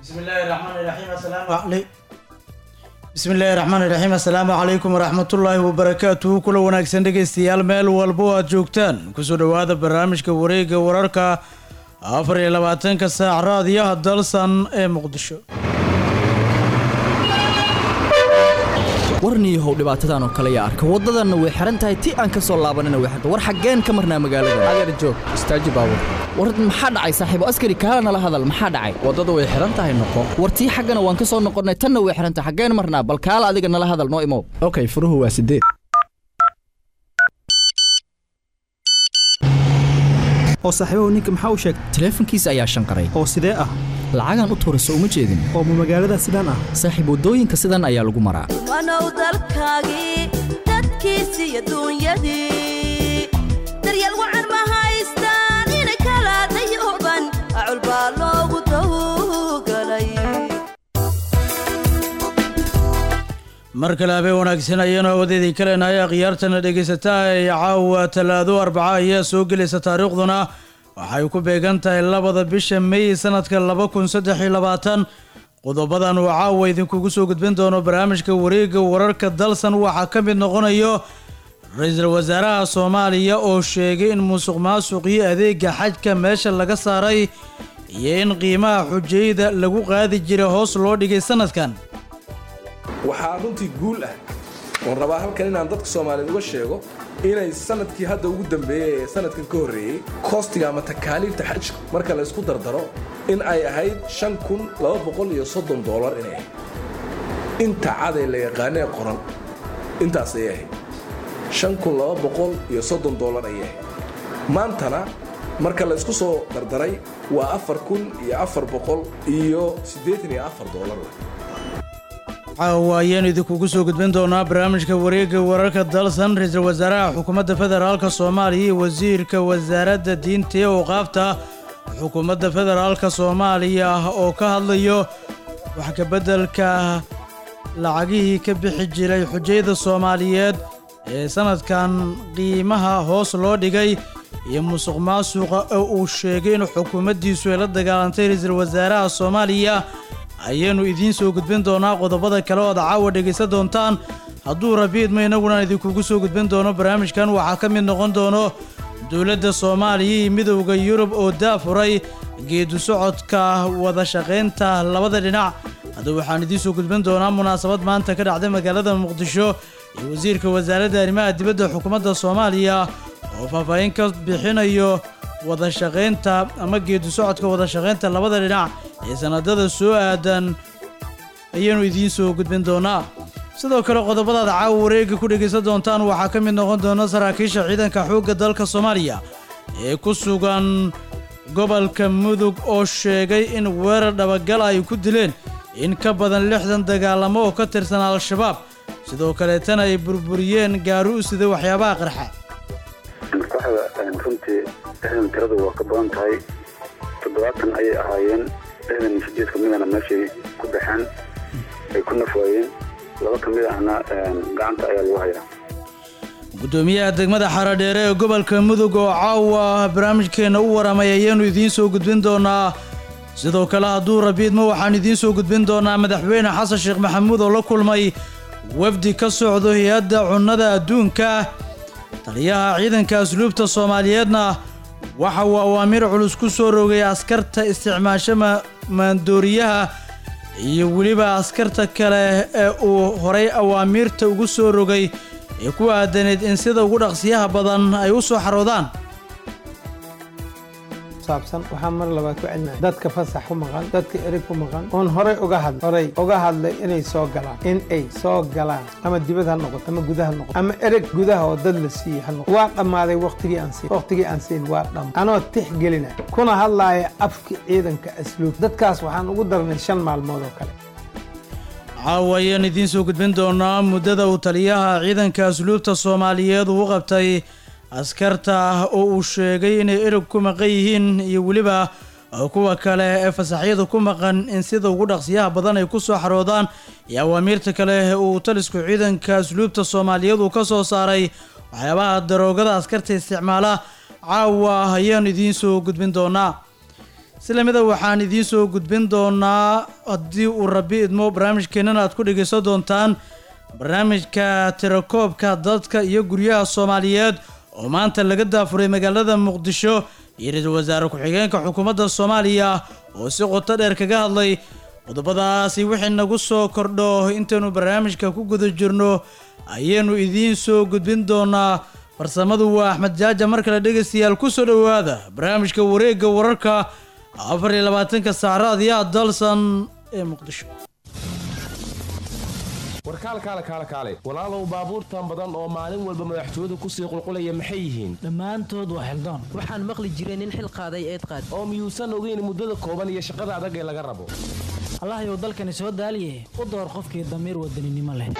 bismillaahi raxmaani raxiim assalaamu calay bismillaahi raxmaani raxiim assalaamu calaykum waraxmatullaahi wabarakaatuhu kula wanaagsan dhegaystayaal meel walbo aad joogtaan kusoo dhowaada barnaamijka wareegga wararka afar iyo labaatanka saac raadiyaha dalsan ee muqdisho warniyahow dhibaatadan oo kale yaa arka waddadanna way xihan tahay ti aan ka soo laabanina way xirta war xaggeen ka marnaa magaalada adeer joog istaaji baabur war maxaa dhacay saaxiibo askari kaala nala hadal maxaa dhacay waddada way xihan tahay noqo war tii xaggana waan ka soo noqonnay tanna way xihan tahay xaggeen marnaa bal kaala adiga nala hadal noo imow okay furuhu waa sideed oo saaxiibahu ninka maxaa u sheegtay taleefankiisa ayaa shanqaray oo sidee ah lacagaan u tuurayso uma jeedin oo ma magaalada sidaan ah saaxiib waddooyinka sidan ayaa lagu maraa wanow dalkaagii dadkiisii adduunyadii daryeel wacan ma haystaan ina kala dayuban acul baa loogu tawgalay mar kale habeen wanaagsan ayaanu awadeedii ka leenahay akhyaartana dhegaysataa ee caawa talaado arbaca ayaa soo gelaysa taariikhduna waxay ku beegan tahay labada bisha may sanadka laba kun saddex iyo labaatan qodobadan uu caawa idinkugu soo gudbin doono barnaamijka wareegga wararka dalsan waxaa ka mid noqonayo ra-iisul wasaaraha soomaaliya oo sheegay in musuq maasuqii adeega xajka meesha laga saaray iyo in qiimaha xujayda lagu qaadi jiray hoos loo dhigay sanadkan waxaa runtii guul ah oon rabaa halkan inaan dadka soomaaliyeed uga sheego inay sanadkii hadda ugu dambeeyey ee sanadkan ka horreeyey koostiga ama takaaliifta xajka marka la ysku dardaro in ay ahayd dolar inay ahayd inta caday la yaqaanee qoran intaas ayay ahayd dolar ayay ahayd maantana marka la ysku soo dardaray waa iyo dolar caawa ayaanu idinkugu soo gudbin doonaa barnaamijka wareegga wararka dalsan ra-iisul wasaaraha xukuumadda federaalka soomaaliya iyo wasiirka wasaaradda diinta ee awqaafta xukuumadda federaalka soomaaliya oo ka hadlayo wax kabeddelka lacagihii ka bixi jiray xujayda soomaaliyeed ee sanadkan qiimaha hoos loo dhigay iyo musuq maasuqa oo uu sheegay in xukuumaddiisu ay la dagaalantay ra-iisul wasaaraha soomaaliya ayaanu idiin soo gudbin doonaa qodobada kale oo ad caawa dhegaysan doontaan hadduu rabiidma inaguna idinkugu soo gudbin doono barnaamijkan waxaa ka mid noqon doono dowladda soomaaliya iyo midowda yurub oo daafuray geedu socodka wada shaqaynta labada dhinac haddaba waxaan idiin soo gudbin doonaa munaasabad maanta ka dhacday magaalada muqdisho iyo wasiirka wasaaradda arrimaha dibadda xukuumadda soomaaliya oo faahfaahin ka bixinayo wada shaqaynta ama geedu socodka wada shaqaynta labada dhinac ee sanadada soo aadan ayaanu idiin soo gudbin doonaa sidoo kale qodobadaad caawa wareegga ku dhegaysan doontaan waxaa ka mid noqon doona saraakiisha ciidanka xoogga dalka soomaaliya ee ku sugan gobolka mudug oo sheegay in weerar dhabagal ay ku dileen in ka badan lixdan dagaalamo oo ka tirsan al-shabaab sidoo kaleetana ay burburiyeen gaari u sida waxyaabaha qarxa runtii lixdan tiradu waa ka badan tahay toddobaatan ayay ahaayeen lixdan iyo sideed ka midana meeshay ku baxeen ay ku nafwaayeen laba ka mid ahna gacanta ayaa lagu hayaa guddoomiyaha degmada xaradheere ee gobolka mudug oo caawa barnaamijkeenna u waramay ayaanu idiin soo gudbin doonaa sidoo kale hadduu rabiidma waxaan idiin soo gudbin doonaa madaxweyne xasan sheekh maxamuud oo la kulmay wafdi ka socdo hay-adda cunnada adduunka taliyaha ciidanka asluubta soomaaliyeedna waxa uu awaamiir culus ku soo rogay askarta isticmaasho maandooriyaha iyo weliba askarta kale ee uu horay awaamiirta ugu soo rogay ee ku aadaneed in sida ugu dhaqsiyaha badan ay u soo xaroodaan saabsan waxaa mar labaad ku celina dadka fasax ku maqan dadka ereg ku maqan oon horay uga hadl horay uga hadlay inay soo galaan in ay soo galaan ama dibad ha noqoto ama gudaha noqoto ama ereg gudaha oo dad la siiyey ha noqoto waa dhammaaday waqtigii aan siin waqtigii aan siin waa dham anoo tixgelina kuna hadlaaya afka ciidanka asluub dadkaas waxaan ugu darnay shan maalmood oo kale caawa ayaan idiin soo gudbin doonaa muddada uu taliyaha ciidanka asluubta soomaaliyeed uu qabtay askarta oo uu sheegay inay ereg ku maqan yihiin iyo weliba kuwa kale ee fasaxyada ku maqan in sida ugu dhaqsiyaha badan ay ku soo xaroodaan iyo awaamiirta kale uu talisku ciidanka asluubta soomaaliyeed uu ka soo saaray waxyaabaha daroogada askarta isticmaala caawa ayaanu idiin soo gudbin doonaa si lamida waxaan idiin soo gudbin doonaa haddii uu rabi idmo barnaamijkeenana aad ku dhegaysan doontaan barnaamijka tirakoobka dadka iyo guryaha soomaaliyeed oo maanta laga daafuray magaalada muqdisho iyo ra-iisul wasaare ku-xigeenka xukuumadda soomaaliya oo si qoto dheer kaga hadlay qodobadaasi wixii nagu soo kordho intaynu barnaamijka ku guda jirno ayaynu idiin soo gudbin doonaa farsamadu waa axmed jaaja mar kale dhegaystayaal ku soo dhowaada barnaamijka wareegga wararka afar iyo labaatanka saacraadiyaha dalsan ee muqdisho warkaal kaale kaale kaale walaalow baabuurtan badan oo maalin walba madaxtooyadu kusii qulqulaya maxay yihiin dhammaantood waa xildaan waxaan maqli jiray nin xil qaaday eed qaad oo miyuusan ogeyn muddada kooban iyo shaqada adag ee laga rabo allahayow dalkani soo daaliye u door qofkii damiir wadaninimo leh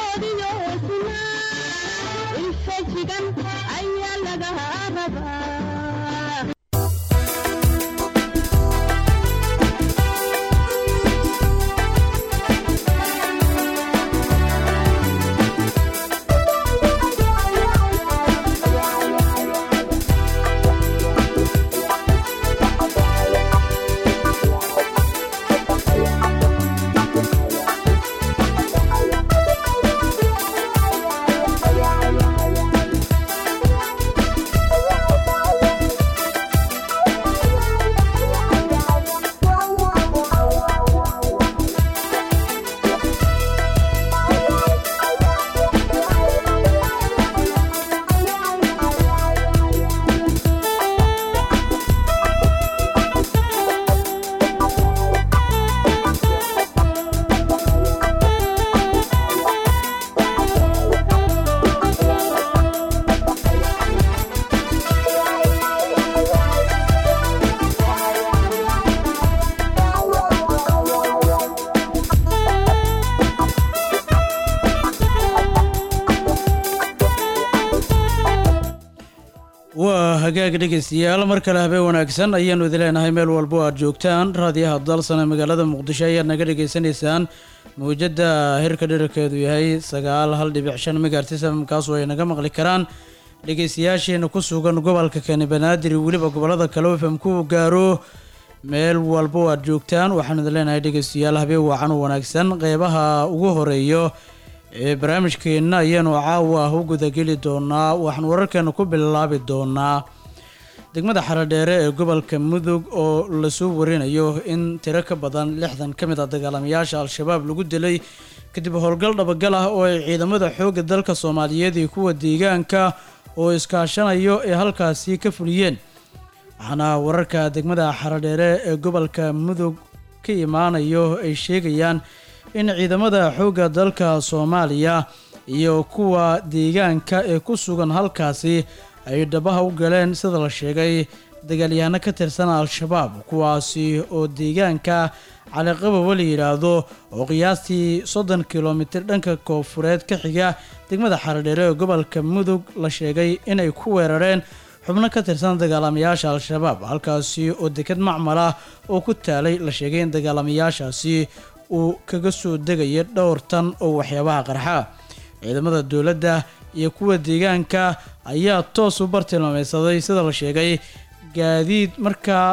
waa hagaag dhegaystayaal mar kale habeen wanaagsan ayaanu idin leenahay meel walbo aad joogtaan raadiyaha dalsan ee magaalada muqdisho ayaad naga dhagaysanaysaan mawjadda hirka dhirarkeedu yahay sagaal hal dhibic shan megaartisam kaasoo ay naga maqli karaan dhegaystayaasheena ku sugan gobolka keni banaadir iyo weliba gobolada kale oo fm ku gaaro meel walbo aad joogtaan waxaanu idin leenahay dhegaystayaal habeen wacan u wanaagsan qeybaha ugu horeeyo ee barnaamijkeenna ayaanu caawa ah u gudageli doonaa waxaan wararkeena ku bilaabi doonaa degmada xaradheere ee gobolka mudug oo lasoo warinayo in tiro ka badan lixdan ka mid ah dagaalamayaasha al-shabaab lagu dilay kadib howlgal dhabagal ah oo ay ciidamada xoogga dalka soomaaliyeed iyo kuwa deegaanka oo iskaashanayo ee halkaasi ka fuliyeen waxaana wararka degmada xaradheere ee gobolka mudug ka imaanayo ay sheegayaan in ciidamada xoogga dalka soomaaliya iyo kuwa deegaanka ee ku sugan halkaasi ay dhabaha u galeen sida la sheegay dagaalyahanno ka tirsan al-shabaab kuwaasi oo deegaanka caliqababa la yidhaahdo oo qiyaastii soddon kilomitir dhanka koofureed ka xiga degmada xaradheere ee gobolka mudug la sheegay inay ku weerareen xubno ka tirsan dagaalamayaasha al-shabaab halkaasi oo deked macmal ah oo ku taalay la sheegay in dagaalamayaashaasi uu kaga soo degaya dhowr tan oo waxyaabaha qarxa ciidamada dowladda iyo kuwa deegaanka ayaa toos u bartilmaameysaday sida la sheegay gaadiid markaa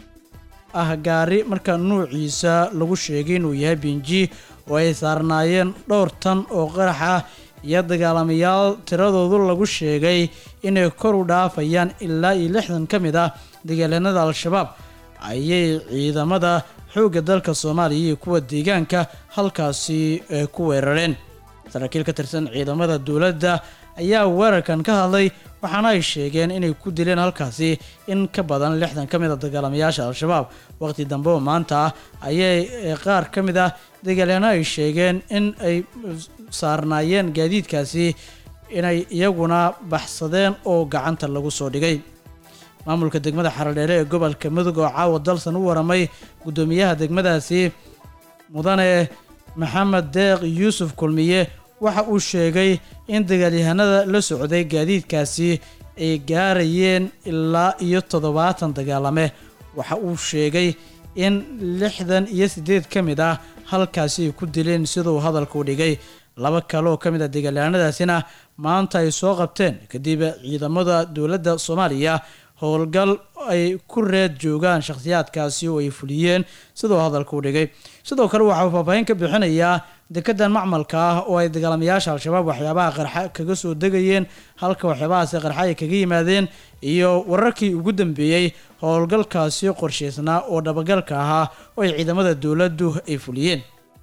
ah gaari markaa nuuciisa lagu sheegay inuu yahay binji oo ay saarnaayeen dhowr tan oo qarax ah iyo dagaalamayaal tiradoodu lagu sheegay inay kor u dhaafayaan ilaa iyo lixdan ka mid ah dagaalyanada al-shabaab ayay ciidamada xoogga dalka soomaaliya iyo kuwa deegaanka halkaasi ku weerareen saraakiil ka tirsan ciidamada dowladda ayaa weerarkan ka hadlay waxaana ay sheegeen inay ku dileen halkaasi in ka badan lixdan ka mid a dagaalamayaasha al-shabaab waqti dambe oo maanta ah ayay qaar ka mid ah dagaalyaano ay sheegeen in ay saarnaayeen gaadiidkaasi inay iyaguna baxsadeen oo gacanta lagu soo dhigay maamulka degmada xaradheere ee gobolka mudug oo caawa dalsan u waramay guddoomiyaha degmadaasi mudane maxamed deeq yuusuf kulmiye waxa uu sheegay in dagaalyahanada la socday gaadiidkaasi ay gaarayeen ilaa iyo toddobaatan dagaalame waxa uu sheegay in lixdan iyo siddeed ka mid ah halkaasi ay ku dileen siduu hadalku dhigay laba kale oo ka mid ah dagaalyahanadaasina maanta ay soo qabteen kadib ciidamada dowladda soomaaliya howlgal ay ku reed joogaan shakhsiyaadkaasi oo ay fuliyeen sidoo hadalka u dhigay sidoo kale waxauu faahfaahin ka bixinayaa dekedan macmalka ah oo ay dagaalamayaasha al-shabaab waxyaabaha qarxa kaga soo degayeen halka waxyaabahaasi qarxa ay kaga yimaadeen iyo wararkii ugu dambeeyey howlgalkaasi qorshaysnaa oo dhabagalka ahaa oo ay ciidamada dowladdu ay fuliyeen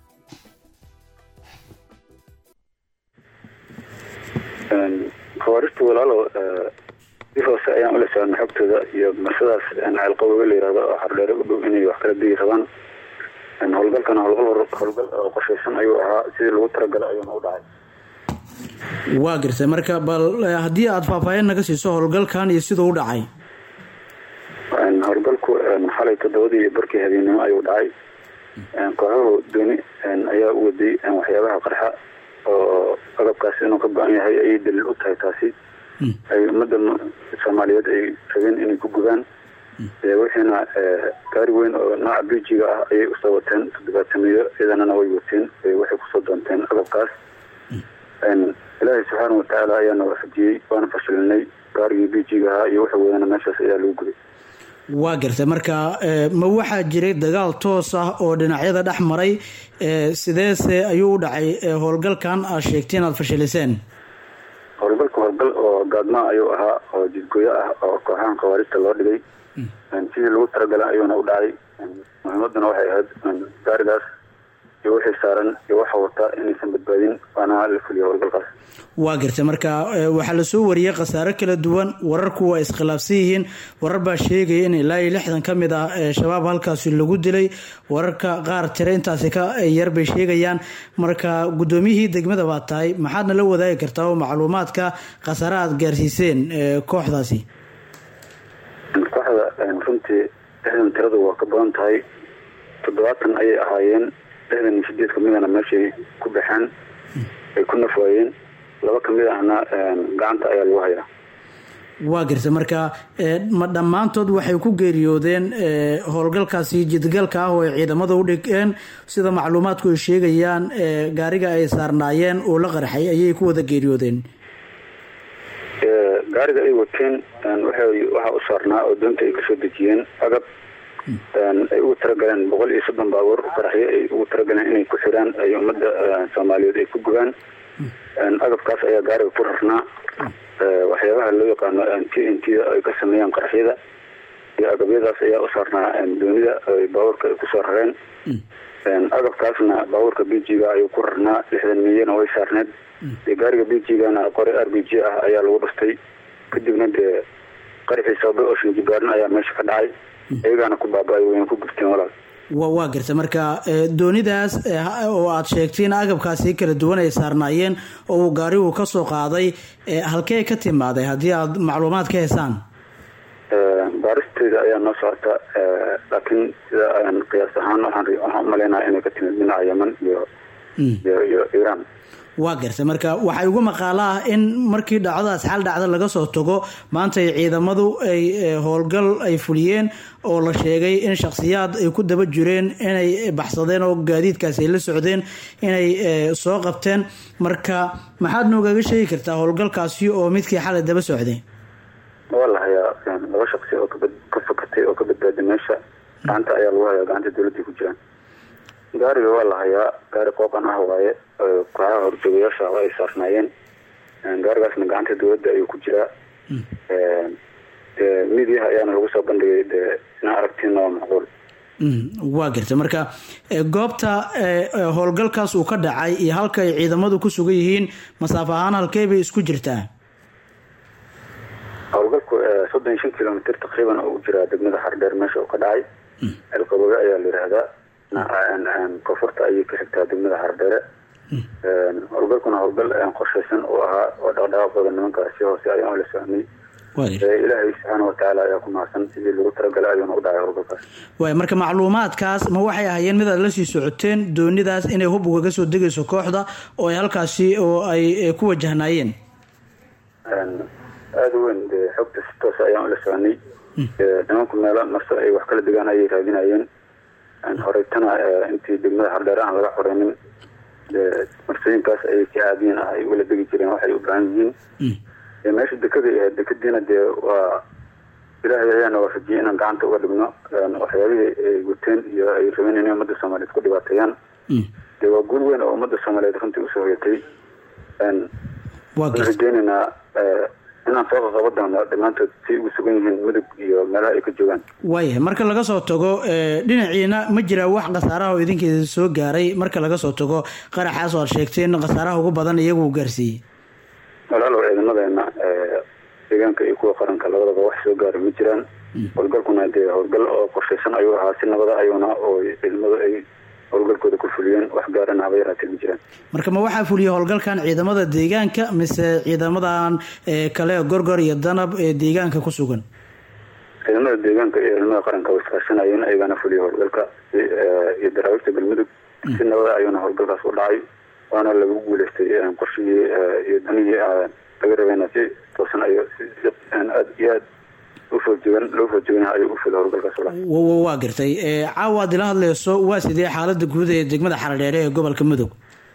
khawaarista walaalo si hoose ayaan ula socona xogtooda iyo marsadaas ceelqaboga la yirahdo oo xardheere u dhow inay wax kala degi rabaan howlgalkana howlgal howlgal oo qorshaysan ayuu ahaa sidii lagu talagalay ayuuna u dhacay waa gartay marka bal haddii aada faahfaahin naga siiso howlgalkan iyo siduu u dhacay howlgalku xalay toddobadii iyo barkii habeennimo ayuu dhacay kooxuhu dooni ayaa u waday waxyaabaha qarxa oo agabkaasi inuu ka go-an yahay ayay daliil u tahay taasi ay ummadda soomaaliyeed ay rabeen inay ku gubaan wixiina gaari weyn oo nooca bijiga ah ayay usoo wateen toddobaatamiyo ciidanana way wateen waxay kusoo doonteen agabkaas ilaahay subxaana watacaala ayaana waafajiyey waana fashilinay gaarigii bijiga ahaa iyo wuxuu wadana meeshaas ayaa lagu guday waa gartay marka ma waxaa jiray dagaal toos ah oo dhinacyada dhex maray sideese ayuu u dhacay howlgalkan aad sheegtay inaad fashiliseen howlgalka howlgal oo gaadmaa ayuu ahaa oo jidgooyo ah oo kooxahan khawaarijta loo dhigay sidii lagu talagalay ayuuna u dhacay muhiimaduna waxay ahayd gaarigaas iyo wixii saaran iyo waxa wata inaysan badbaadin waana la fuliyo howlgalkaas waa gartay marka waxaa lasoo wariyey khasaare kala duwan wararku waa iskhilaafsan yihiin warar baa sheegaya in ilaa iyo lixdan ka mid ah shabaab halkaasi lagu dilay wararka qaar tire intaasi ka yar bay sheegayaan marka guddoomiyihii degmada baa tahay maxaadna la wadaagi kartaa oo macluumaadka khasaare aada gaarsiiseen kooxdaasi kooxda runtii lixdan tiradu waa ka badan tahay toddobaatan ayay ahaayeen lixdan iyo sideed kamidana meeshay ku baxeen ay ku nafwaayeen laba kamid ahna gacanta ayaa lagu hayaa waa garta marka ma dhammaantood waxay ku geeriyoodeen howlgalkaasi jidgalka ah oo ay ciidamada u dhigeen sida macluumaadku ay sheegayaan gaariga ay saarnaayeen oo la qarxay ayay ku wada geeriyoodeen gaariga ay wateen waxaa u saarnaa oo doonta ay kasoo dejiyeen agab ay ugu talagaleen boqol iyo soddon baabuur qaraxyo ay ugu talagaleen inay ku xiraan ay ummadda soomaaliyeed ay ku gubaan agabkaas ayaa gaariga ku rarnaa waxyaabaha loo yaqaano t n t ay ka sameeyaan qaraxyada iyo agabyadaas ayaa u saarnaa doonida baabuurka ay kusoo rareen agabkaasna baabuurka b g ga ayuu ku rarnaa lixdan milyana way saarneed dee gaariga b g gana qori r b g ah ayaa lagu dhuftay kadibna dee qaraxii sababay oo shinjibaarin ayaa meesha ka dhacay iyagaana ku baaba-ay wayna ku gubteen walaal wa waa garta marka doonidaas oo aada sheegtay in agabkaasi kala duwan ay saarnaayeen oo uu gaarigu ka soo qaaday halkee ka timaaday haddii aada macluumaad ka heysaan baaristeeda ayaa noo socota laakiin sida qiyaas ahaan waxaan umaleynaya inay ka timid dhinaca yeman iyo iyo iiraan waa gartay marka waxaa igu maqaalo ah in markii dhacdadaas xal dhacda laga soo tago maanta ay ciidamadu ay howlgal ay fuliyeen oo la sheegay in shakhsiyaad ay ku daba jireen inay baxsadeen oo gaadiidkaasi ay la socdeen inay soo qabteen marka maxaad noogaga sheegi kartaa howlgalkaasi oo midkii xalay daba socday waa la hayaa laba shaksi oo ka fakatay oo ka badbaaday meesha gacanta ayaa lagu hayaa gacanta dowladday ku jiraan gaariga waa la hayaa gaari qooqan ah waaye kooxaha horjoogayaasha oo ay saarnaayeen gaarigaasna gacanta dowladda ayuu ku jiraa midiyaha ayaana lagu soo bandhigay dee inaa aragtiina waa macquul waa garta marka goobta howlgalkaas uu ka dhacay iyo halka ay ciidamadu ku sugan yihiin masaafo ahaan halkee bay isku jirtaa howlgalku soddon iyo shan kilomitr taqriiban oo u jiraa degmada xardheer meesha uu ka dhacay ceelqaboge ayaa la yihahdaa koonfurta ayay ka xigtaa degmada xardheere howlgalkuna howlgal qorshaysan uu ahaa oo dhaqdhaqaaqooda nimankaas si hoose ayaan la socnay ilaahay subxaana watacaala ayaa ku mahadsan sidii lagu talagalay ayuuna u dhacay howlgalkaas waay marka macluumaadkaas ma waxay ahaayeen mid aad la sii socoteen doonidaas inay hub ugaga soo degayso kooxda oo ay halkaasi oo ay ku wajahnaayeen aada u weyn dee xogta si toos ayaan ula soconay nimanku meelo marse ay wax kala degaan ayay raadinayeen horeytana intii degmada hardheer aan laga xoreynin marsooyinkaas ayay si caadiyin ah ay ugala degi jireen waxay u baahan yihiin meesha dekada ahayd dekadiina dee waa ilaahay ayaana waafajiyey inaan gacanta uga dhigno waxyaabihii ay guteen iyo ay rabeen inay ummadda soomaaliyeed ku dhibaateeyaan dee waa guul weyn oo ummadda soomaaliyeed runtii usoo hoyatay waa waxaan rajeynaynaa inaan soo qaqabo doono dhammaantood si ugu sugan yihiin mudug iyo meelaha ay ka joogaan waayahay marka laga soo tago ee, dhinaciina ma jiraa wax khasaaraha oo idinkeeda soo gaaray marka laga soo tago qaraxaas oo aad sheegteen khasaaraha ugu badan iyagu uu gaarsiiyey walaalow ciidamadeena ee, deegaanka iyo kuwa qaranka labadaba wax soo gaara ma jiraan howlgalkuna dee howlgal oo qorshaysan ayuu ahaa si nabada ayuuna oo ciidamadu ay howlgalkooda ku fuliyeen wax gaarana haba yaraatee ma jiraan marka ma waxaa fuliyey howlgalkan ciidamada deegaanka mise ciidamadan ee, kale gorgor iyo danab ee deegaanka ku sugan ciidamada deegaanka iyo ciidamada qaranka way iskaashanayeen ayagana fuliya howlgalka si, ee, iyo daraawiishta galmudug si nabada ayuuna howlgalkaas u dhacay waana lagu guuleystay ee, qorshihii ee, iyo danihii ee, laga rabayna si toosan ayo si si aad iyo aad u foojigan loo foojigana ayuu u fulay howlgalkaas u dhacay wa- wa- waa gartay ee, caawa aad ila hadleyso waa sidee xaalada guud ee degmada xaradheere ee gobolka mudug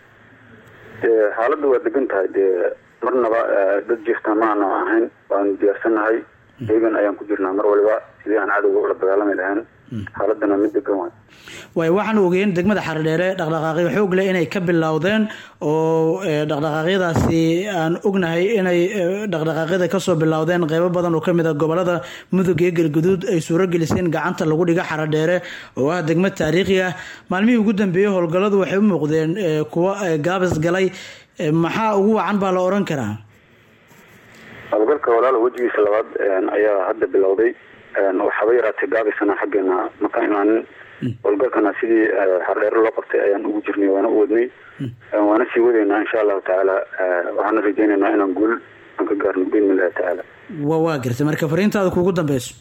dee xaaladda waa degan tahay dee marnaba ee, dad jirta maana ahayn waan diyaarsanahay deegan ayaan ku jirnaa mar waliba sidii aan cadowga ula dagaalami lahayn xaaladana mid degan waay waayo waxaan ogeyn degmada xaradheere dhaqdhaqaaqyo xoog leh inay ka bilowdeen oo ee, dhaqdhaqaaqyadaasi aan ognahay inay ee, dhaqdhaqaaqyada kasoo bilowdeen qeybo badan oo kamid a gobolada mudug iyo galguduud ay suuro geliseen gacanta lagu dhiga xaradheere oo ah degmo taariikhi ah maalmihii ugu dambeeyey howlgalladu waxay u muuqdeen ee, kuwo ee, gaabis galay Ee, maxaa ugu wacan baa la oran karaa howlgalka walaalo wejigiisa labaad een, ayaa hadda bilowday een, waxaaba yaraatay gaabisana xaggeena ma ka imaanin howlgalkana sidii ee, xardheere loo qabtay ayaan ugu jirnay waana u wadnay Een, waana sii wadaynaa insha allahu tacaala ee, waxaana rajeynaynaa inaan guul aan ka gaarno biidni illahi tacaala wa waa gartay marka fariintaada kugu dambeyso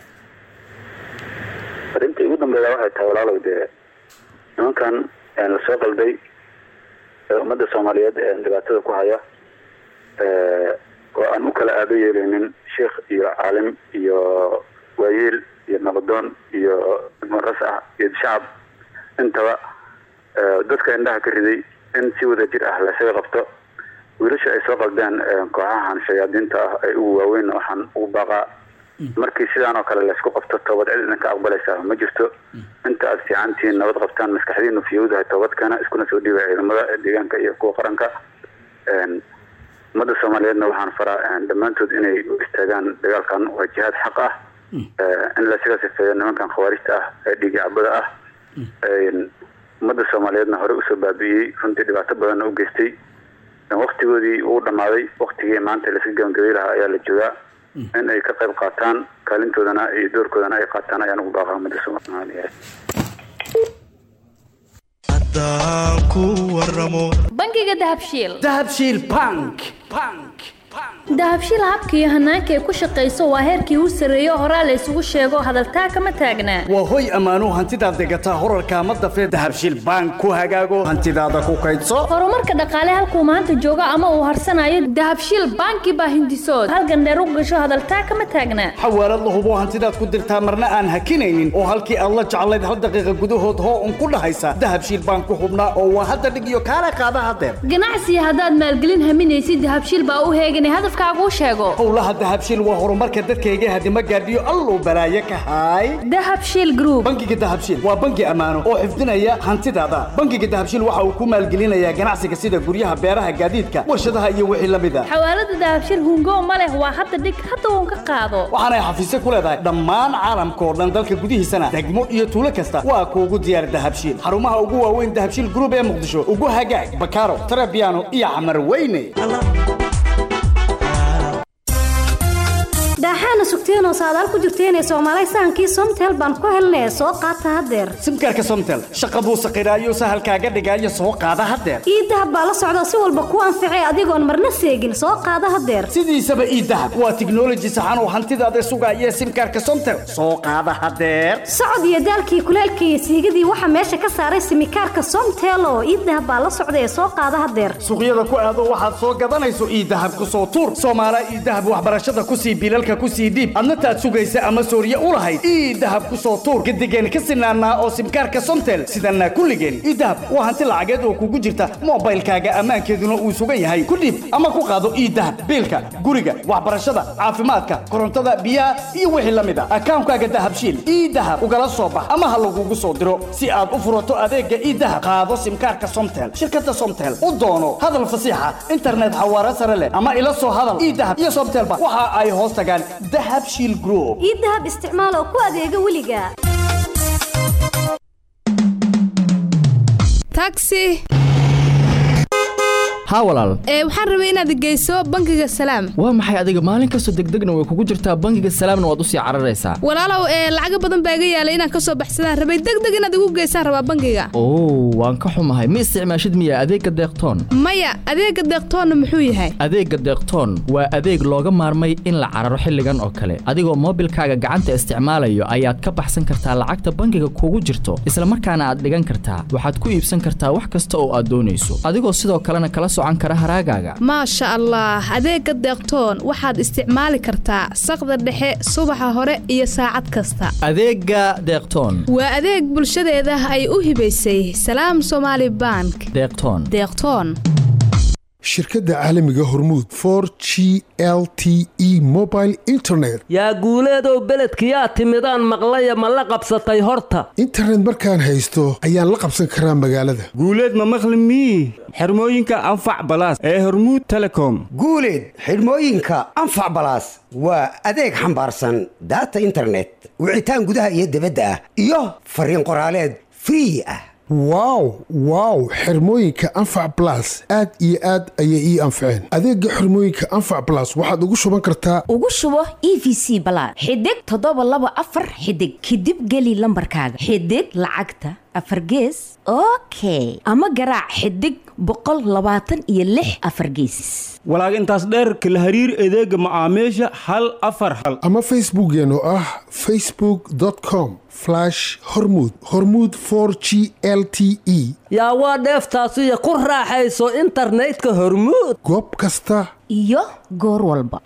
arrinta ugu dambeeya waxay tahay walaalow dee nimankan een, lasoo qalday ee ummadda soomaaliyeed ee dhibaatada ku haya ee, oo aan u kala aado yeeleynin sheikh iyo caalim iyo waayeel iyo nabadoon iyo muras ah iyo shacab intaba ee, dadka indhaha ka riday in si wada jir ah lasaga qabto wiilasha ay soo qaldeen ee, kooxahan shayaadiinta ah ay ugu waaweyn waxaan ugu baaqaa markii sidaan oo kale laysku qabto toobad cid idinka aqbalaysaa ma jirto inta aad fiicantihiin nabad qabtaan maskaxdiinu fiyowdahay toobadkana iskuna soo dhiibay ciidamada deegaanka iyo kuwa qaranka Een, ummadda soomaaliyeedna waxaan faraa een, dhammaantood inay u istaagaan dagaalkan waa jihaad xaq ah Ee, in lasaga sifeeyo nimankan khawaarijta ah ee dhiigi cabada ah Een, ummadda soomaaliyeedna hore usoo baabi'iyey runtii dhibaato badanna u geystay Een, waqtigoodii uu dhammaaday waqtigii maanta laska gabangabay lahaa ayaa la joogaa in ay ka qayb qaataan kaalintoodana iyo doorkoodana ay qaataan ayaan ugu baaqaa ummadda soomaaliyeed bangiga dahabshiil dahabshiil bank dahabshiil habka iyo hanaanka ay ku shaqayso waa heerkii u sarreeyo horaa la isugu sheego hadaltaa kama taagnaa waa hoy ammaanuu hantidaad degataa horarka ama dafee dahabshiil bank ku hagaago hantidaada ku kaydso horumarka dhaqaale halkuu maanta joogo ama uu harsanayo dahabshiil banki baa hindisood halgandheer u gasho hadaltaa kama taagnaa xawaalad la hubo hantidaad ku dirtaa marna aan hakinaynin oo halkii aad la jeclayd hal daqiiqa gudahood hoo un ku dhahaysa dahabshiil bank ku hubnaa oo waa hadda dhig iyo kaala qaada hadeer ganacsiga haddaad maalgelin haminaysid dahabshiil baa u heeganay hadafkaaguu sheego howlaha dahabshiil waa horumarka dadkayga hadima gaadhiyo alluu balaaye ka haay dahabshiil group bangiga dahabshiil waa bangi ammaano oo xifdinaya hantidaada bangiga dahabshiil waxa uu ku maalgelinayaa ganacsiga sida guryaha beeraha gaadiidka warshadaha iyo wixii la mid a xawaalada dahabshiil hungo ma leh waa hadda dhig hadda uun ka qaado waxaanay xafiisyo ku leedahay dhammaan caalamka oo dhan dalka gudihiisana degmo iyo tuulo kasta waa kuugu diyaar dahabshiil xarumaha ugu waaweyn dahabshiil group ee muqdisho ugu hagaag bakaaro tarabiano iyo camar weyne daaxaana sugteenoo saadaal ku jirteenee soomaalay sahankii somtel baan ku helnay soo qaata haddeer simkaarka somtel shaqa buu saqiraayo sahalkaaga dhigaayo soo qaada haddeer ii dahab baa la socda si walba kuu anficay adigoon marna seegin soo qaada haddeer sidiisaba ii dahab waa tiknoloji saxan oo hantidaada sugaaya simkaarka somtel soo qaada haddeer socod iyo daalkii kuleelkii iyo siigadii waxaa meesha ka saaray simikaarka somtel oo ii dahab baa la socda ee soo qaada haddeer suuqyada ku aado waxaad soo gadanayso ii dahab ku soo tuur soomaala ii dahab waxbarashada ku sii bilalka ku sii dhiib adna taad sugaysa ama sooriye u lahayd ii dahab ku soo tuur gadigeen ka sinaanaa oo simkaarka somtel sidanaa kulligeen ii dahab waa hanti lacageed oo kugu jirta moobaylkaaga ammaankeeduna uu sugan yahay ku dhiib ama ku qaado ii dahab biilka guriga waxbarashada caafimaadka korontada biyaha iyo wixii la mid a akaankaaga dahabshiil ii dahab ugala soo bax ama ha lagugu soo diro si aad u furato adeegga ii dahab qaado simkaarka somtel shirkadda somtel u doono hadal fasiixa internet xawaare sare leh ama ila soo hadal ii dahab iyo somtelba waxa ay hoos tagaan dahab shiil group ii dahab isticmaal oo ku adeega weliga taxi haa walaal ee waxaan rabay inaad geyso bangiga salaam waa maxay adiga maalin kastoo degdegna way kugu jirtaa bangiga salaamna waad usii cararaysaa walaalow ee lacaga badan baa iga yaalay inaan ka soo baxsadaan rabay degdeg inaad igu geysaan rabaa bangiga oo waan ka xumahay ma isticmaashid miya adeegga deeqtoon maya adeega deeqtoonna muxuu yahay adeegga deeqtoon waa adeeg looga maarmay in la cararo xilligan oo kale adigoo moobilkaaga gacanta isticmaalayo ayaad ka baxsan kartaa lacagta bangiga kugu jirto isla markaana aad dhigan kartaa waxaad ku iibsan kartaa wax kasta oo aad doonayso adigoo sidoo kalena kala socan kara haraagaaga maasha allah adeega deeqtoon waxaad isticmaali kartaa saqda dhexe subaxa hore iyo saacad kasta adeegga deeqtoon waa adeeg bulshadeeda ay u hibaysay salaam somaali bank deeqtoon deeqtoon shirkadda caalamiga hormuud for g l t e mobile internet yaa guuleedow beledkiyaa timidaan maqlaya ma la qabsatay horta internet markaan haysto ayaan la qabsan karaa magaalada guuleed ma maqli mii xirmooyinka anfac balaas ee hormuud telecom guuleed xidhmooyinka anfac balaas waa adeeg xambaarsan daata internet wicitaan gudaha iyo dibadda ah iyo fariin qoraaleed free ah wow wow xirmooyinka anfac blas aad iyo aad ayay ii anfaceen adeegga xirmooyinka anfac blas waxaad ugu shuban kartaa ugu shubo e v c balaad xidig toddoba laba afar xidig kadib geli lambarkaaga xidig lacagta afar gees okay ama garaac xidig boqol labaatan iyo lix afar geesis walaag intaas dheerka la hariir adeega macaamiisha hal afar hal ama facebookeen oo ah facebook com hormud hormud g l t e yaa waa dheeftaasiyo ku raaxayso internetka hormuud goob kasta iyo goor walba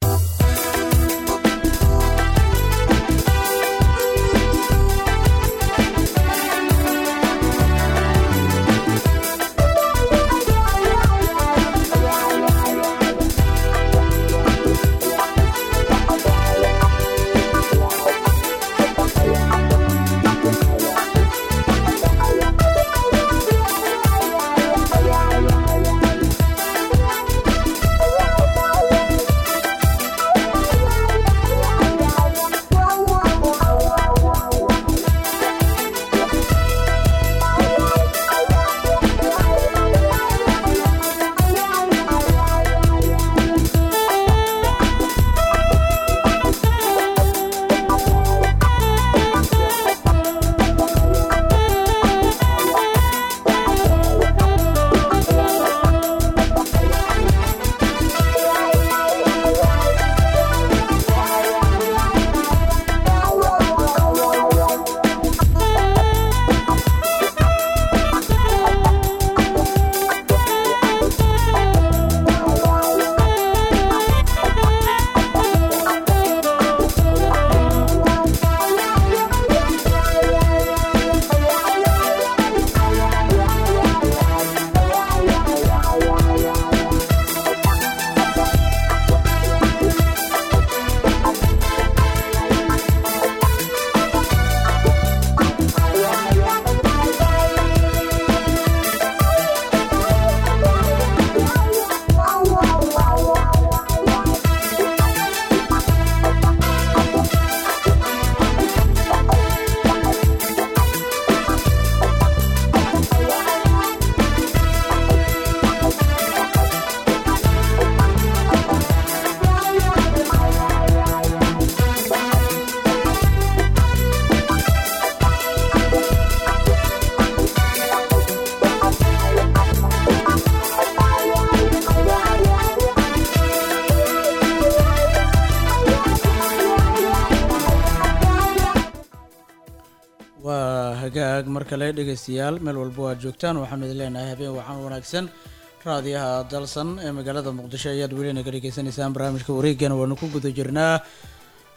waa hagaag mar kale dhegaystayaal meel walba aad joogtaan waxaanu idin leenahay habeen waxaan wanaagsan raadiyaha dalsan ee magaalada muqdisho ayaad weli naga dhegaysanaysaan barnaamijka wareegana waanu ku guda jirnaa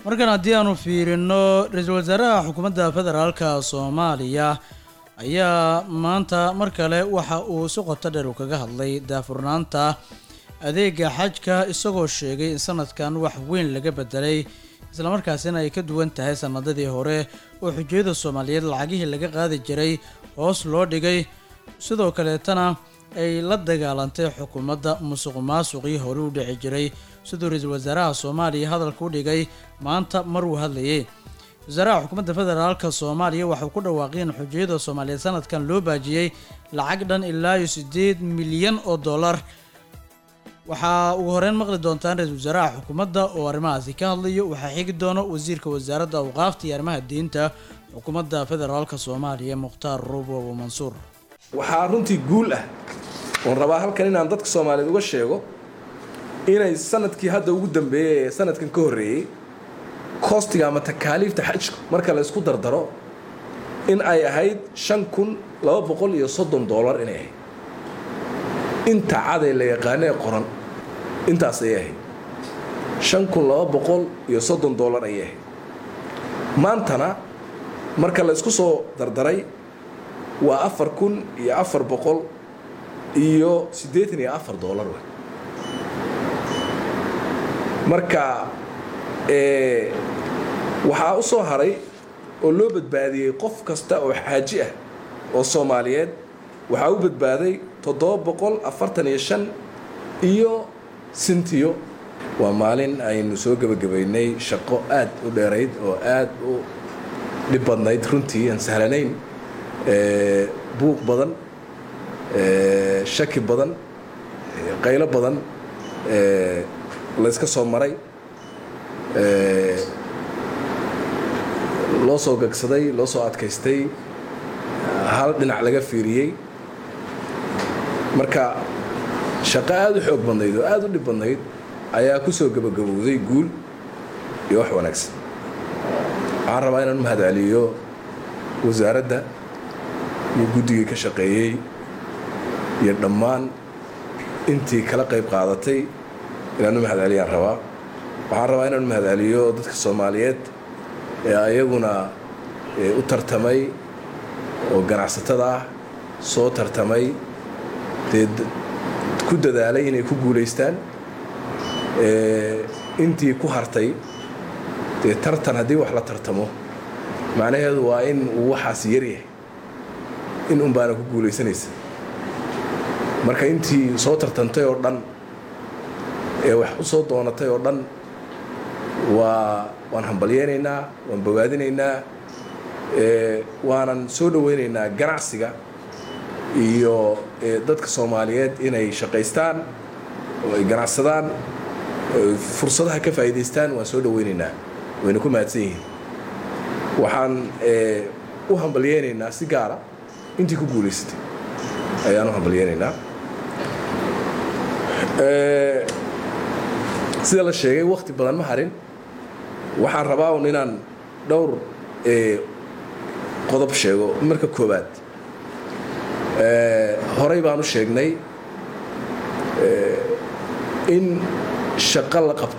markan haddii aanu fiirino ra-iisul wasaaraha xukuumadda federaalka soomaaliya ayaa maanta mar kale waxa uu si qoto dheer uu kaga hadlay daafurnaanta adeega xajka isagoo sheegay in sanadkan wax weyn laga bedelay islamarkaasina ay ka duwan tahay sanadadii hore oo xujiyada soomaaliyeed lacagihii laga qaadi jiray hoos loo dhigay sidoo kaleetana ay la dagaalantay xukuumadda musuq maasuqii hore u dhici jiray siduu ra-iisul wasaaraha soomaaliya hadalka u dhigay maanta mar uu hadlayay wasaaraha xukuumadda federaalka soomaaliya waxauu ku dhawaaqay in xujiyada soomaaliyeed sanadkan loo baajiyey lacag dhan ilaa iyo siddeed milyan oo dollar waxaa ugu horeyn maqli doontaan ra-iisul wasaaraha xukuumadda oo arrimahaasi ka hadlayo waxaa xigi doono wasiirka wasaaradda awqaafta iyo arrimaha diinta xukuumadda federaalka soomaaliya mukhtaar ruubo abu mansuur waxaa runtii guul ah oon rabaa halkan inaan dadka soomaaliyeed uga sheego inay sanadkii hadda ugu dambeeyey ee sanadkan ka horreeyey koostiga ama takaaliifta xajka marka la isku dardaro in ay ahayd shan kun laba boqol iyo soddon doolar inay ahayd inta caday la yaqaano ee qoran intaas ayay ahayd shan kun laba boqol iyo soddon doolar ayay ahayd maantana marka la isku soo dardaray waa afar kun iyo afar boqol iyo siddeetan iyo afar doolar wey marka waxaa u soo haray oo loo badbaadiyey qof kasta oo xaaji ah oo soomaaliyeed waxaa u badbaaday toddoba boqol afartan iyo shan iyo sintiyo waa maalin aynu soo gebagabaynay shaqo aad u dheerayd oo aad u dhib badnayd runtii aan sahlanayn buuq badan shaki badan qaylo badan layska soo maray loo soo gagsaday loo soo adkaystay hal dhinac laga fiiriyey marka shaqo aada u xoog badnayd oo aada u dhib badnayd ayaa ku soo gebagabowday guul iyo wax wanaagsan waxaan rabaa inaan u mahadceliyo wasaaradda iyo guddigii ka shaqeeyey iyo dhammaan intii kala qayb qaadatay inaan u mahadceliyaan rabaa waxaan rabaa inaan u mahadceliyo dadka soomaaliyeed ee ayaguna u tartamay oo ganacsatada ah soo tartamay dee ku dadaalay inay ku guulaystaan intii ku hartay dee tartan haddii wax la tartamo macnaheedu waa in uu waxaas yaryahay in un baana ku guulaysanaysa marka intii soo tartantay oo dhan ee wax u soo doonatay oo dhan waa waan hambalyeynaynaa waan bogaadinaynaa waanan soo dhoweynaynaa ganacsiga iyo dadka soomaaliyeed inay shaqaystaan oo ay ganacsadaan fursadaha ka faa'iidaystaan waan soo dhoweynaynaa wayna ku mahadsan yihiin waxaan u hambalyeynaynaa si gaara intii ku guulaysatay ayaan u hambalyeynaynaa sida la sheegay wakti badan ma harin waxaan rabaa un inaan dhowr qodob sheego marka koowaad horey baan u sheegnay in shaqo la qabto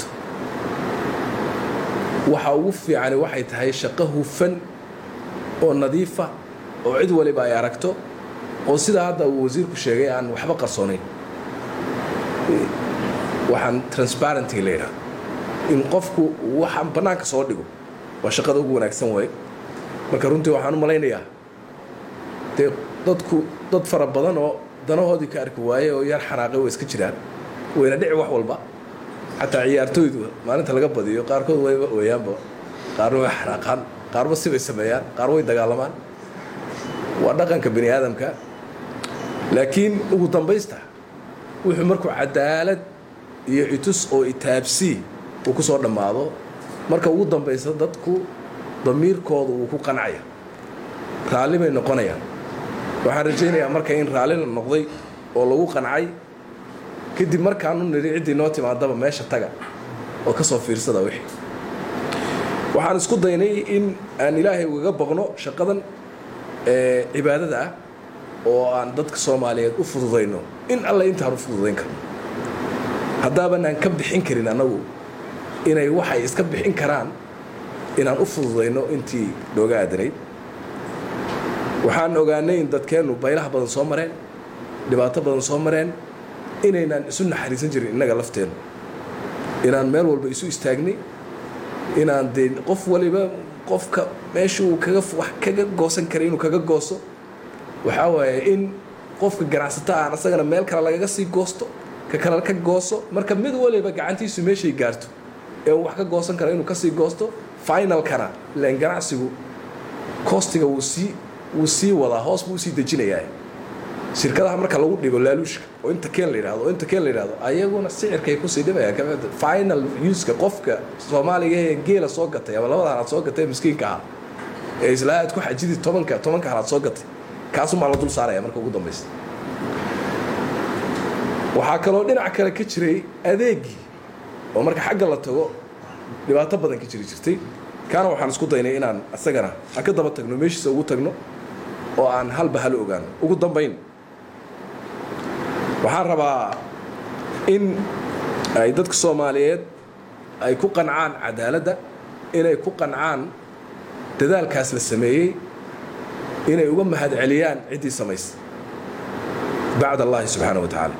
waxa ugu fiicani waxay tahay shaqo hufan oo nadiifa oo cid waliba ay aragto oo sidaa hadda uu wasiirku sheegay aan waxba qarsoonayn waxaan transparenty la yidhaha in qofku waxaan bannaanka soo dhigo waa shaqada ugu wanaagsan way marka runtii waxaan u malaynayaa dee dadku dad fara badan oo danahoodii ka arki waaye oo yar xanaaqay way iska jiraan wayna dhici wax walba xataa ciyaartooydu maalinta laga badiyo qaarkood wayba ooyaanba qaarna way xanaaqaan qaarba sibay sameeyaan qaar way dagaalamaan waa dhaqanka bani aadamka laakiin ugu dambaysta wuxuu markuu cadaalad iyo itus oo itaabsii uu ku soo dhammaado marka ugu dambaysa dadku damiirkooda uu ku qancaya raalli bay noqonayaan waxaan rajaynayaa marka in raalli la noqday oo lagu qancay kadib markaanu nidhi ciddii noo timaadaba meesha taga oo ka soo fiirsada wixii waxaan isku daynay in aan ilaahay ugaga baqno shaqadan cibaadada ah oo aan dadka soomaaliyeed u fududayno in alle intaan u fududayn karno haddaaban aan ka bixin karin annagu inay waxay iska bixin karaan inaan u fududayno intii nooga aadanayd waxaan ogaanay in dadkeennu baylaha badan soo mareen dhibaato badan soo mareen inaynaan isu naxariisan jirin innaga lafteennu inaan meel walba isu istaagnay inaan dee qof waliba qofka meesha uu kaga wax kaga goosan karay inuu kaga gooso waxaa waaye in qofka ganacsata aan asagana meel kale lagaga sii goosto ka kale ka gooso marka mid waliba gacantiisu meeshay gaarto ee uu wax ka goosan kara inuu kasii goosto finalkana ilaan ganacsigu kostiga wuu sii wuu sii wadaa hoos buu usii dejinayaa shirkadaha marka lagu dhigo laaluushka oo inta keen la yidhahdo oo inta keen la yidhahdo ayaguna sicirkay kusii dhibayaan kabacdi final uska qofka soomaaliga ee geela soo gatay ama labada halaad soo gatay ee miskiinka ah ee islaa aad ku xajidii tobanka tobanka halaad soo gatay kaasumaa la dul saaraya marka ugu dambaysa waxaa kaloo dhinac kale ka jiray adeegii oo marka xagga la tago dhibaato badan ka jiri jirtay kaana waxaan isku daynay inaan isagana aan ka daba tagno meeshiisa ugu tagno oo aan halba hal ogaano ugu dambayn waxaan rabaa in ay dadka soomaaliyeed ay ku qancaan cadaaladda inay ku qancaan dadaalkaas la sameeyey inay uga mahad celiyaan ciddii samaysa bacd allahi subxaana wa tacaala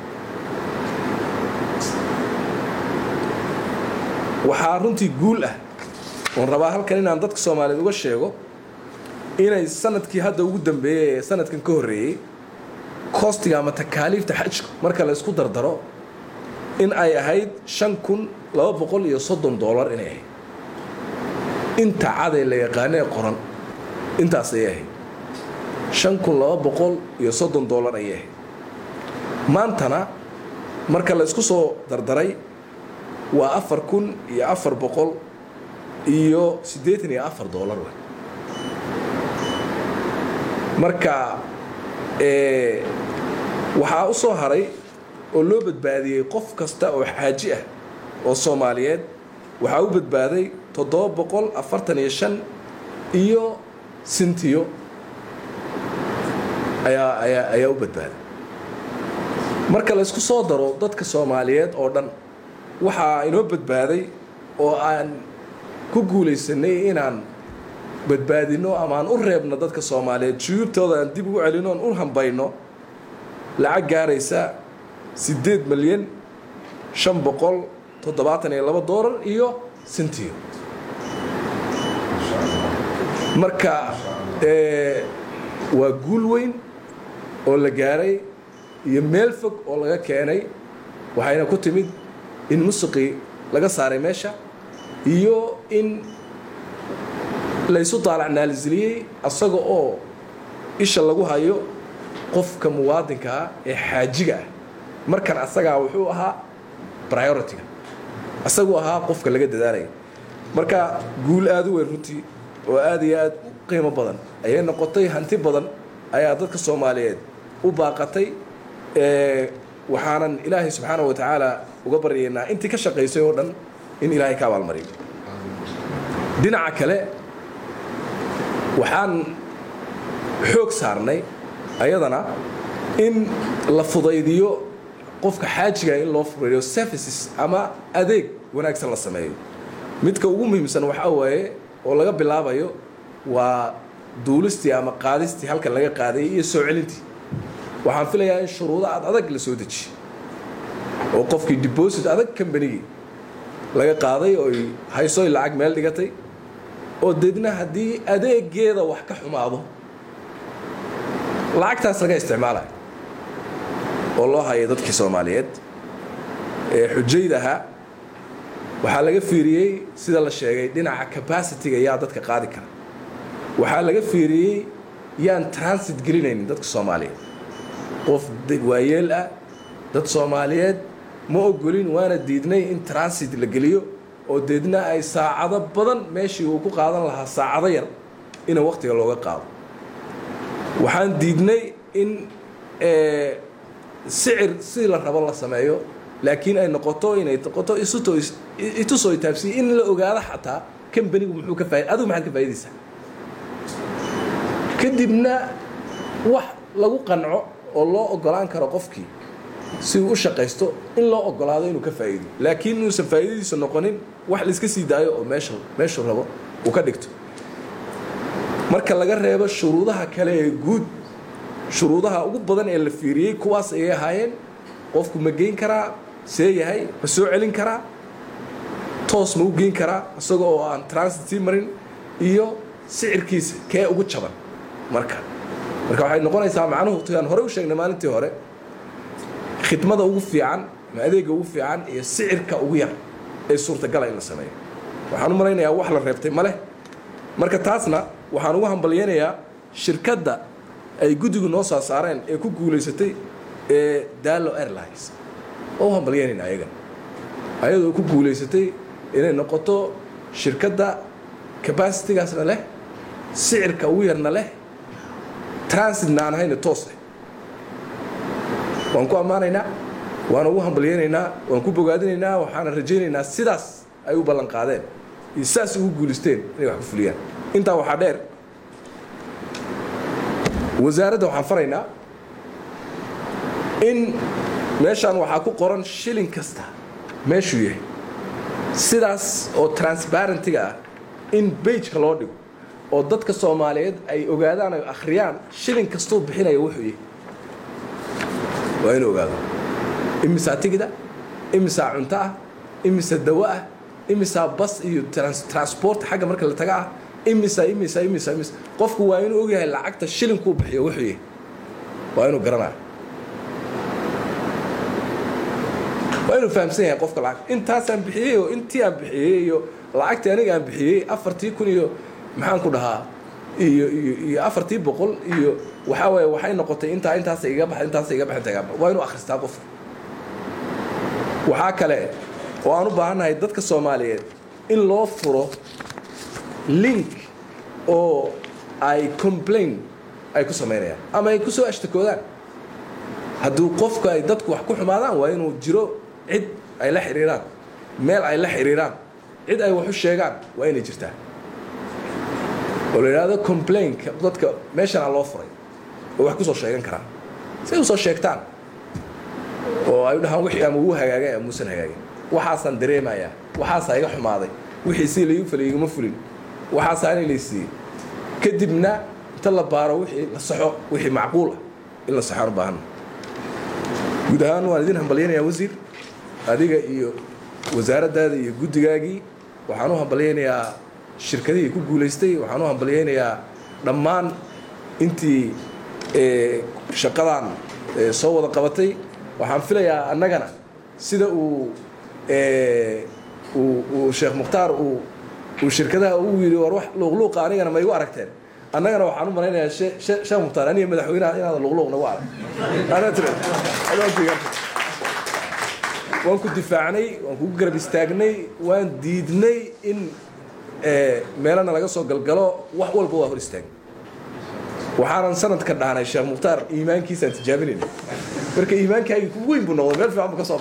waxaa runtii guul ah oon rabaa halkan inaan dadka soomaaliyeed uga sheego inay sanadkii hadda ugu dambeeyey ee sanadkan ka horreeyey kostiga ama takaaliifta xajku marka la isku dardaro in ay ahayd shan kun laba boqol iyo soddon doolar inay ahayd inta caday la yaqaano ee qoran intaas ayay ahayd shan kun laba boqol iyo soddon doolar ayay ahayd maantana marka la isku soo dardaray waa afar kun iyo afar boqol iyo siddeetan iyo afar doolar wey marka waxaa u soo haray oo loo badbaadiyey qof kasta oo xaaji ah oo soomaaliyeed waxaa u badbaaday toddoba boqol afartan iyo shan iyo sintiyo ayaa ayaa ayaa u badbaaday marka la isku soo daro dadka soomaaliyeed oo dhan waxaa inoo badbaaday oo aan ku guulaysanay inaan badbaadino ama aan u reebno dadka soomaaliyeed juyuubtooda aan dib ugu celino aan u hambayno lacag gaaraysa siddeed milyan shan boqol toddobaatan iyo laba doolar iyo sintiyo marka waa guul weyn oo la gaaray iyo meel fog oo laga keenay waxayna ku timid in musiqii laga saaray meesha iyo in laysu daalacnaalisiliyey asaga oo isha lagu hayo qofka muwaadinka ah ee xaajiga ah markan asagaa wuxuu ahaa priority-ga asaguu ahaa qofka laga dadaalaya marka guul aada u weyn runtii oo aada iyo aada u qiimo badan ayay noqotay hanti badan ayaa dadka soomaaliyeed u baaqatay waxaanan ilaahay subxaana wa tacaala uga baryaynaa intii ka shaqaysay oo dhan in ilaahay ka abaalmariyo dhinaca kale waxaan xoog saarnay ayadana in la fudaydiyo qofka xaajiga in loo fudaydiyo services ama adeeg wanaagsan la sameeyo midka ugu muhiimsan waxaa waaye oo laga bilaabayo waa duulistii ama qaadistii halkan laga qaadayay iyo soo celintii waxaan filayaa in shuruudo aad adag la soo dejiye oo qofkii deposit adag kambanigii laga qaaday ooy haysoy lacag meel dhigatay oo deedna haddii adeegeeda wax ka xumaado lacagtaas laga isticmaalayo oo loo hayay dadkii soomaaliyeed ee xujayda ahaa waxaa laga fiiriyey sida la sheegay dhinaca capacity-ga yaa dadka qaadi kara waxaa laga fiiriyey yaan transit gelinaynin dadka soomaaliyeed qof waayeel ah dad soomaaliyeed ma ogolin waana diidnay in transit la geliyo oo deedna ay saacado badan meeshii uu ku qaadan lahaa saacado yar ina wakhtiga looga qaado waxaan diidnay in sicir si la rabo la sameeyo laakiin ay noqoto inay noqoto itusoo itaabsiye in la ogaado xataa kambanigu muxuu ka faa adigu maxaad ka faa'idaysaa kadibna wax lagu qanco oo loo ogolaan karo qofkii si uu u shaqaysto in loo ogolaado inuu ka faa'iido laakiin inuusan faa'iidadiisu noqonin wax layska sii daayo oo meesha meeshuu rabo uu ka dhigto marka laga reebo shuruudaha kale ee guud shuruudaha ugu badan ee la fiiriyey kuwaas ayay ahaayeen qofku ma geyn karaa see yahay ma soo celin karaa toos ma u geyn karaa isaga oo aan transit sii marin iyo sicirkiisa kee ugu jaban marka marka waxay noqonaysaa macnuhu aan hore u sheegnay maalintii hore khidmada ugu fiican ama adeega ugu fiican iyo sicirka ugu yar ee suurtagala in la sameeyo waxaan u malaynayaa wax la reebtay ma leh marka taasna waxaan ugu hambalyaynayaa shirkadda ay guddigu noo soo saareen ee ku guulaysatay ee daalo airlines oo u hambalyaynayna ayagan ayadoo ku guulaysatay inay noqoto shirkadda capacitigaasna leh sicirka ugu yarna leh transitna aan ahayna toos leh waan ku ammaanaynaa waan ugu hambalyaynaynaa waan ku bogaadinaynaa waxaana rajaynaynaa sidaas ay u ballan qaadeen iyo sidaas ugu guulaysteen inay wax ku fuliyaan intaa waxaa dheer wasaaradda waxaan faraynaa in meeshaan waxaa ku qoran shilin kasta meeshuu yahay sidaas oo transparentiga ah in bageka loo dhigo oo dadka soomaaliyeed ay ogaadaan ay akhriyaan shilin kastuu bixinaya wuxuu yahay waa inuu ogaado imisaa tigida imisaa cunto ah imisa dawo ah imisaa bas iyo transport xagga marka la taga ah imisa imisa imisa imisa qofku waa inuu ogyahay lacagta shilinkuu bixiyo wuxuu yahay waa inuu garanaya waa inuu fahamsan yahay qofka lacag intaasaan bixiyey oo intii aan bixiyey iyo lacagtii aniga aan bixiyey afartii kun iyo maxaan ku dhahaa iyo iyo iyo afartii boqol iyo waxaa waaye waxay noqotay intaa intaasa iga baxa intaasa iga baxa intaa waa inuu akhristaa qofka waxaa kale oo aan u baahannahay dadka soomaaliyeed in loo furo link oo ay complain ay ku samaynayaan ama ay ku soo ashtakoodaan hadduu qofku ay dadku wax ku xumaadaan waa inuu jiro cid ay la xiriiraan meel ay la xiriiraan cid ay wax u sheegaan waa inay jirtaa oo la yidhaahdo complainka dadka meeshanaa loo furay oo wax ku soo sheegan karaan say u soo sheegtaan oo ay u dhahaan wixii ama wuu hagaagay ama muusan hagaagin waxaasaan dareemayaa waxaasaa iga xumaaday wixii si laigu falay igama fulin waxaasaa inay laysiiyey kadibna inta la baaro wixii la saxo wixii macquul ah in la saxoan u baahanna guud ahaan waan idin hambalyaynayaa wasiir adiga iyo wasaaraddaada iyo guddigaagii waxaan u hambalyaynayaa shirkadihii ku guulaystay waxaan u hambalyaynayaa dhammaan intii shaqadan soo wada qabatay waxaan filayaa annagana sida uu uu sheekh mukhtaar uu uu shirkadaha ugu yidhi war wax luuqluuqa anigana ma igu aragteen annagana waxaan u malaynayaa sheekh mukhtaar aniga madaxweynaha inaada luuqluuq nagu arag waan ku difaacnay waan kugu garab istaagnay waan diidnay in meelana laga soo galgalo wax walba waa hor istaagay waxaanan sanadka dhahnay sheekh mukhtaar iimaankiisaan tijaabinayna marka iimaankaagii ku weyn buu noqday meel fiican buu ka soo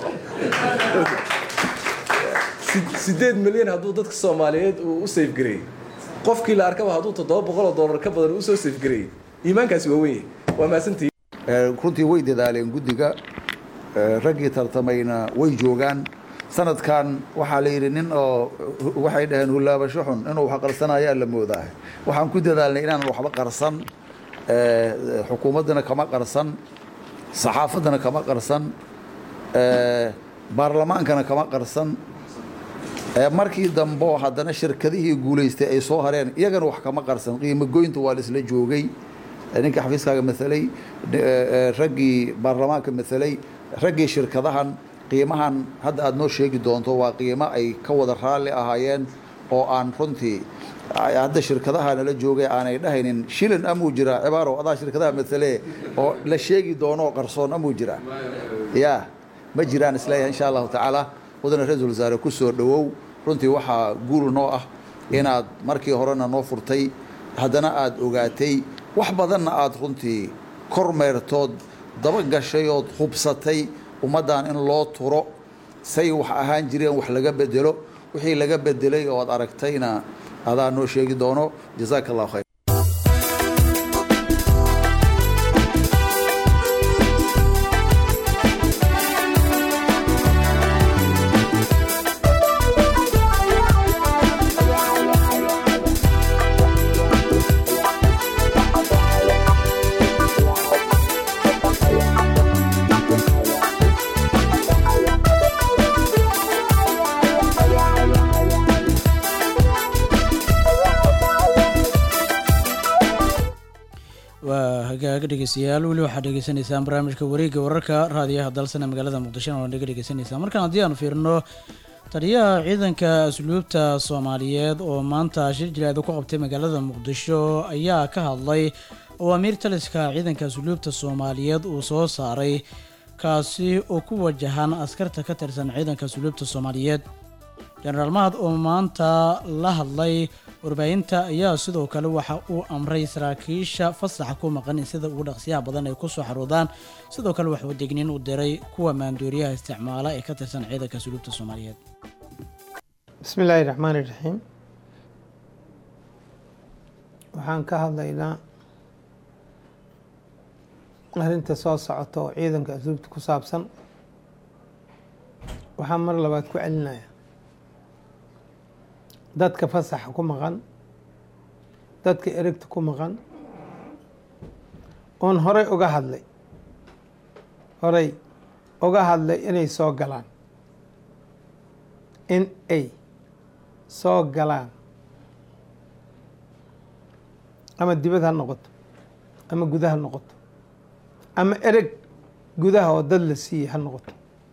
baxay sideed milyan hadduu dadka soomaaliyeed uu u safgareeyey qofkii la arkaba hadduu toddoba boqol oo dollar ka badan usoo safgareeyey iimaankaasi waa weyn yahay waa mahadsantihi runtii way dadaaleen guddiga raggii tartamayna way joogaan sanadkan waxaa la yidhi nin oo waxay dhaheen hullaabasho xun inuu wax qarsanayaa la moodaa waxaan ku dadaalnay inaanan waxba qarsan xukuumaddana kama qarsan saxaafaddana kama qarsan baarlamaankana kama qarsan markii dambe haddana shirkadihii guulaystay ay soo hareen iyagana wax kama qarsan qiimo goynta waa laisla joogay ninka xafiiskaaga matalay raggii baarlamaanka matalay raggii shirkadahan qiimahan hadda aada noo sheegi doonto waa qiimo ay ka wada raalli ahaayeen oo aan runtii hadda shirkadaha nala joogay aanay dhahaynin shilin amuu jiraa cibaaro adaa shirkadaha matale oo la sheegi doono qarsoon amuu jiraa ya ma jiraan isleeyahay insha allahu tacaala mudane ra-iisul wasaare ku soo dhowow runtii waxaa guul noo ah inaad markii horena noo furtay haddana aada ogaatay wax badanna aada runtii kormeertood daba gashay ood hubsatay ummaddan in loo turo say wax ahaan jireen wax laga bedelo wixii laga bedelay oo ad aragtayna adaa noo sheegi doono jazaaka allahu khayr hagaag dhegeystayaal weli waxaad dhegeysanaysaan barnaamijka wareegga wararka raadiyaha dalsana magaalada muqdishona waa naga dhegeysaneysaan markaan haddii aanu fiirino taliyaha ciidanka asluubta soomaaliyeed oo maanta shir jilaada ku qabtay magaalada muqdisho ayaa ka hadlay awaamiir taliska ciidanka asluubta soomaaliyeed uu soo saaray kaasi oo ku wajahan askarta ka tirsan ciidanka asluubta soomaaliyeed jenaraal mahad oo maanta la hadlay warbaahinta ayaa sidoo kale waxa uu amray saraakiisha fasaxa ku maqan in sida ugu dhaqsiyaha badan ay kusoo xaruudaan sidoo kale waxuu degniin u diray kuwa maandooriyaha isticmaala ee ka tirsan ciidanka asluubta soomaaliyeed bismi illaahi raxmaani raxiim waxaan ka hadlaynaa arrinta soo socota oo ciidanka asluubta ku saabsan waxaan mar labaad ku celinaya dadka fasaxa ku maqan dadka erigta ku maqan oon horey uga hadlay horey uga hadlay inay soo galaan in ay soo galaan ama dibad ha noqoto ama guda ha noqoto ama ereg gudaha oo dad la siiyey ha noqoto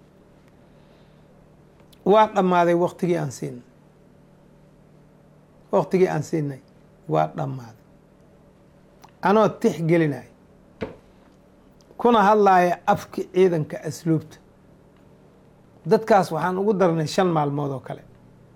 waa dhammaaday waktigii aan siinay waktigii aan siinay waa dhammaaday anoo tix gelinaya kuna hadlaaya afki ciidanka asluubta dadkaas waxaan ugu darnay shan maalmood oo kale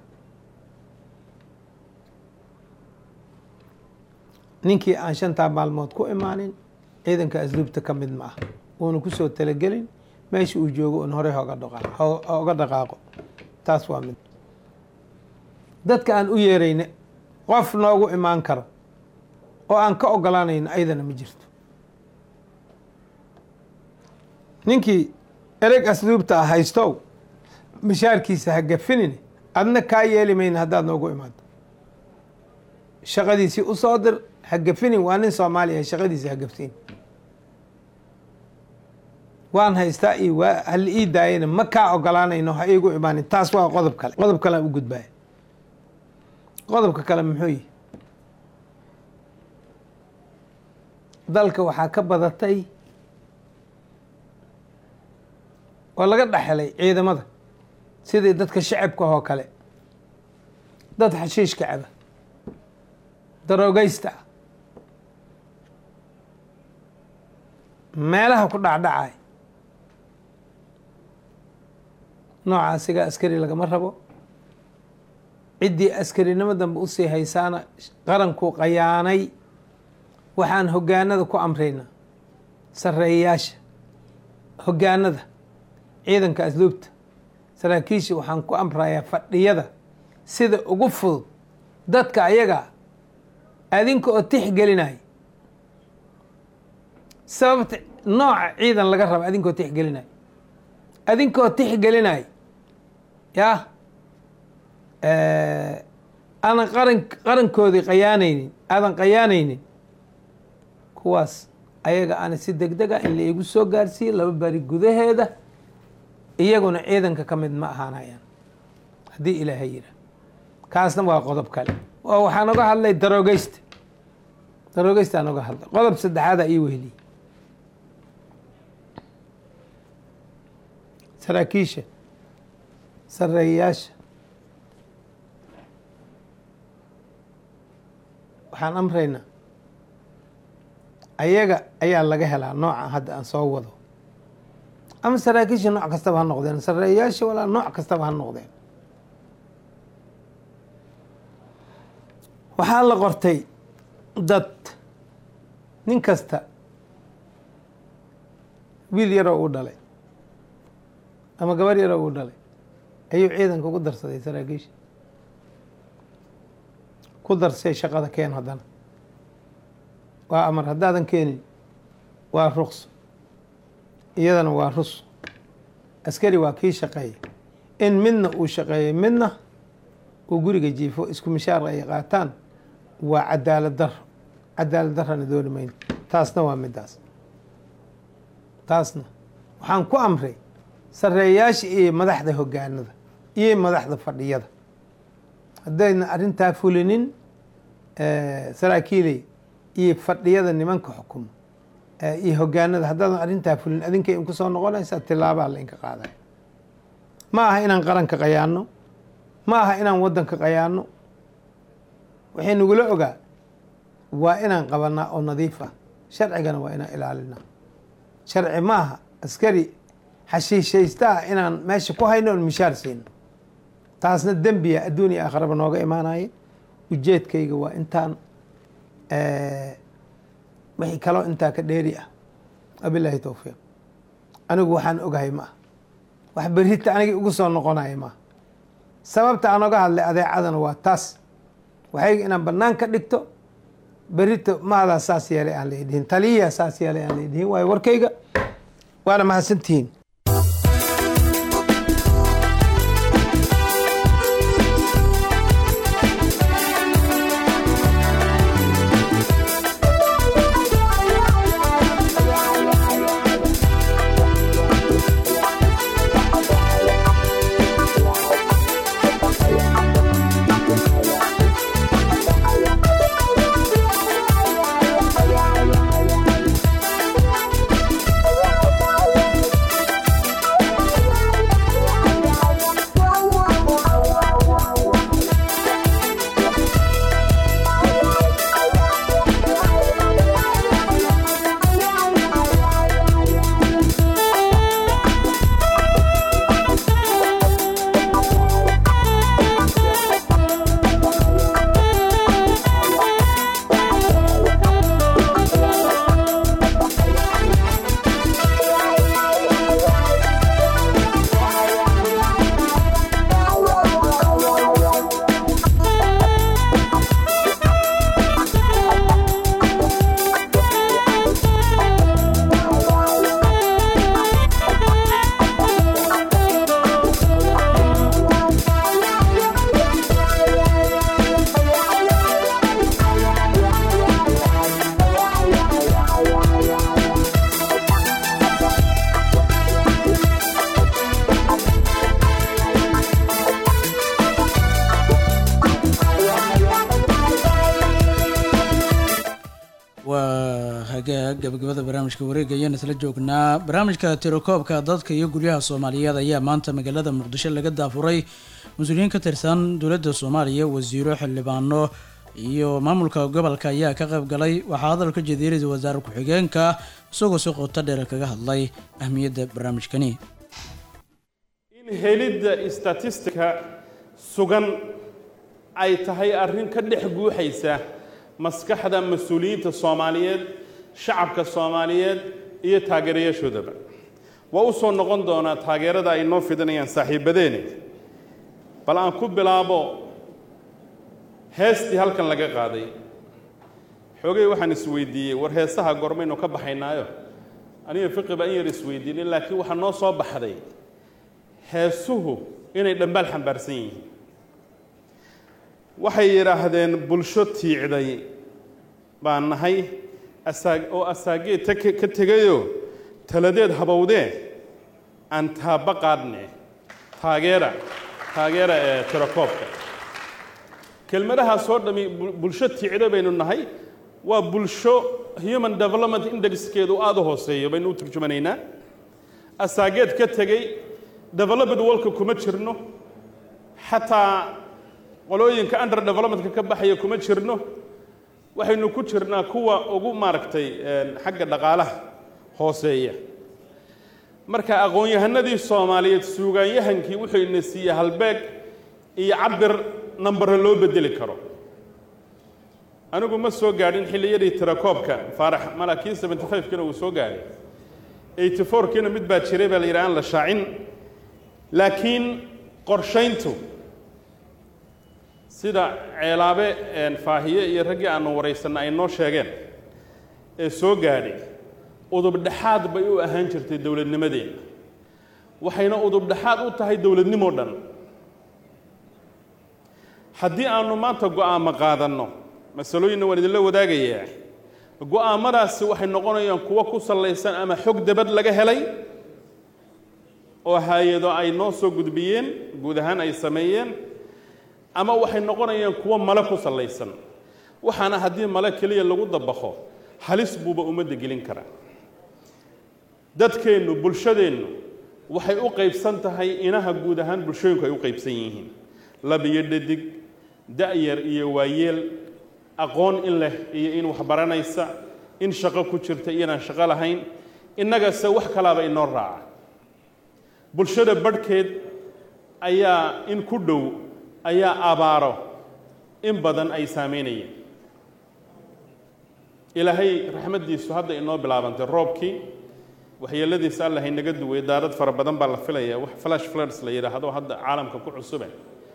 ninkii aan shantaa maalmood ku imaanin ciidanka asluubta ka mid ma ah uuna kusoo talagelin meesha uu joogo un horey hoga oga dhaqaaqo taas waa mid dadka aan u yeerayna qof noogu imaan karo oo aan ka ogolaanayno ayadana ma jirto ninkii ereg asluubta ah haystow mishaarkiisa ha gafinin adna kaa yeeli mayna haddaad noogu imaado shaqadiisii u soo dir ha gafinin waa nin soomaaliya shaqadiisa ha gafsiin waan haystaa iyo waa hala ii daayana ma kaa ogolaanayno ha iigu imaanin taas waa qodob kale qodob kalean u gudbaya qodobka kale muxuu yihi dalka waxaa ka badatay oo laga dhexelay ciidamada sidii dadka shacabka oo kale dad xashiishka caba daroogaysta ah meelaha ku dhacdhacay nooca asiga askari lagama rabo ciddii askarinimo dambe usii haysaana qarankuu qayaanay waxaan hoggaanada ku amraynaa sarreeyayaasha hoggaanada ciidanka asluubta saraakiisha waxaan ku amrayaa fadhiyada sida ugu fudud dadka ayaga adinka oo tixgelinaya sababta nooca ciidan laga raba adinkaoo tixgelinaya adinkaoo tixgelinaya yah aanan qaran qarankoodii qayaanaynin aadan qayaanaynin kuwaas ayaga ana si deg deg a in la igu soo gaarsiiye laba bari gudaheeda iyaguna ciidanka ka mid ma ahaanayaan haddii ilaahay yidhaah kaasna waa qodob kale oo waxaan oga hadlay daroogeysta daroogeysta oga hadlay qodob saddexaada ii weheliyey saraakiisha sareeyayaasha waxaan amraynaa ayaga ayaa laga helaa nooca hadda aan soo wado ama saraakiisha nooc kastaba ha noqdeen sareeyayaasha walaa nooc kastaba ha noqdeen waxaa la qortay dad nin kasta wiil yaroo uu dhalay ama gabar yaroo uu dhalay ayuu ciidanka ku darsaday saraakiisha ku darsay shaqada keen haddana waa amar haddaadan keenin waa ruqso iyadana waa rus askari waa kii shaqeeya in midna uu shaqeeyo midna uu guriga jiifo isku mishaar ay qaataan waa cadaalad daro cadaalad darana dooni mayno taasna waa midaas taasna waxaan ku amray sareeyaasha iyo madaxda hoggaanada iyo madaxda fadhiyada haddayna arrintaa fulinin saraakiiley iyo fadhiyada nimanka xukumo eh, iyo hogaanada haddaadan arrintaa fulin adinkay inku soo noqonaysaa tilaabaa lainka qaadaya ma aha inaan qaranka qayaano ma aha inaan waddanka qayaano waxay nagula ogaa waa inaan qabanaa oo nadiif ah sharcigana waa inaan ilaalinaa sharci ma aha askari xashiishaysta ah inaan meesha ku hayno oon mishaar siino taasna dembiya adduun iyo aakharaba nooga imaanaya ujeedkayga waa intaan eh, wixii kaloo intaa ka dheeri ah wabilaahi towfiiq anigu waxaan ogahay ma ah wax berrita anigii ugu soo noqonaya maaha sababta aan oga hadlay adeecadana waa taas waxayga inaan bannaan ka dhigto berrito maadaa saas yeelay aan la idhihin taliyaa saas yeelay aan la idhihin waayo warkayga waana mahadsantihiin waa hagaag gabagabada barnaamijka wareega ayaan isla joognaa barnaamijka tirakoobka dadka iyo guryaha soomaaliyeed ayaa maanta magaalada muqdisho laga daafuray mas-uuliyiin ka tirsan dowladda soomaaliya wasiiro xildhibaano iyo maamulka gobolka ayaa ka qayb galay waxaa hadalka jeediyay ra-iisul wasaare ku-xigeenka isagoo si qoto dheer kaga hadlay ahmiyadda barnaamijkani in helidda statistika sugan ay tahay arrin ka dhex guuxaysa maskaxda mas-uuliyiinta soomaaliyeed shacabka soomaaliyeed iyo taageerayaashoodaba waa u soo noqon doonaa taageerada ay noo fidinayaan saaxiibadeeni bal aan ku bilaabo heestii halkan laga qaaday xoogay waxaan isweydiiyey war heesaha gormaynu ka baxaynaayo aniga fiqiba in yar isweydiinin laakiin waxaa noo soo baxday heesuhu inay dhambaal xambaarsan yihiin waxay yidhaahdeen bulsho tiicday baan nahay asaa oo asaageed ta ka tegayoo taladeed habowdee aan taaba qaadne taageera taageera ee tirakoobka kelmadahaas oo dhami bul- bulsho tiicda baynu nahay waa bulsho human development indexkeedu aada u hooseeyo baynu u turjumanaynaa asaageed ka tegey developed worldka kuma jirno xataa qolooyinka under developmentka ka baxaya kuma jirno waxaynu ku jirnaa kuwa ugu maaragtay een, xagga dhaqaalaha hooseeya marka aqoon-yahanadii soomaaliyeed suugaanyahankii wuxuu ina siiyey halbeeg iyo cabir nambare loo bedeli karo anigu ma soo gaadhin xilliyadii tirakoobka faarax malaakiin 75 kina uu soo gaadhay 84 kina mid baa jiray baa la yidhi aan la shaacin laakiin qorshayntu sida ceelaabe een, faahiye iyo raggii aanu waraysanna ay noo sheegeen ee soo gaadhay udubdhexaad bay u ahaan jirtay dowladnimadeenna waxayna udubdhexaad u tahay dowladnimoo dhan haddii aanu maanta go'aamo qaadanno masalooyinna waan idinla wadaagayaa go'aamadaasi waxay noqonayaan kuwo ku sallaysan ama xog debad laga helay oo hay-ado ay noo soo gudbiyeen guud ahaan ay sameeyeen ama waxay noqonayaan kuwo male ku sallaysan waxaana haddii male keliya lagu dabaqo halis buuba ummadda gelin karaa dadkeennu bulshadeennu waxay u qaybsan tahay inaha guud ahaan bulshooyinku ay u qaybsan yihiin lab iyo dhadig da-yar iyo waayeel aqoon in leh iyo in wax baranaysa in shaqo ku jirta iyo inaan shaqo lahayn innagase wax kalaaba inoo raaca bulshada badhkeed ayaa in ku dhow ayaa abaaro in badan ay saameynayeen ilaahay raxmaddiisu hadda inoo bilaabantay roobkii waxyeeladiisa alla haynaga duway daarad fara badan baa la filaya wax flash floods la yidhaahdo hadda caalamka ku cusube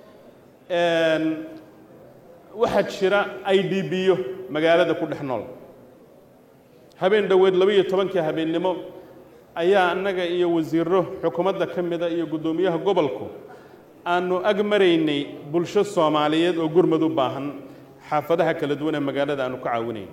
waxaa jira i d b-yo magaalada ku dhex nool habeen dhoweed laba-iyo tobankii habeennimo ayaa annaga iyo wasiiro xukuumadda ka mida iyo guddoomiyaha gobolku aanu ag maraynay bulsho soomaaliyeed oo gurmad u baahan xaafadaha kala duwan ee magaalada aanu ka caawinayn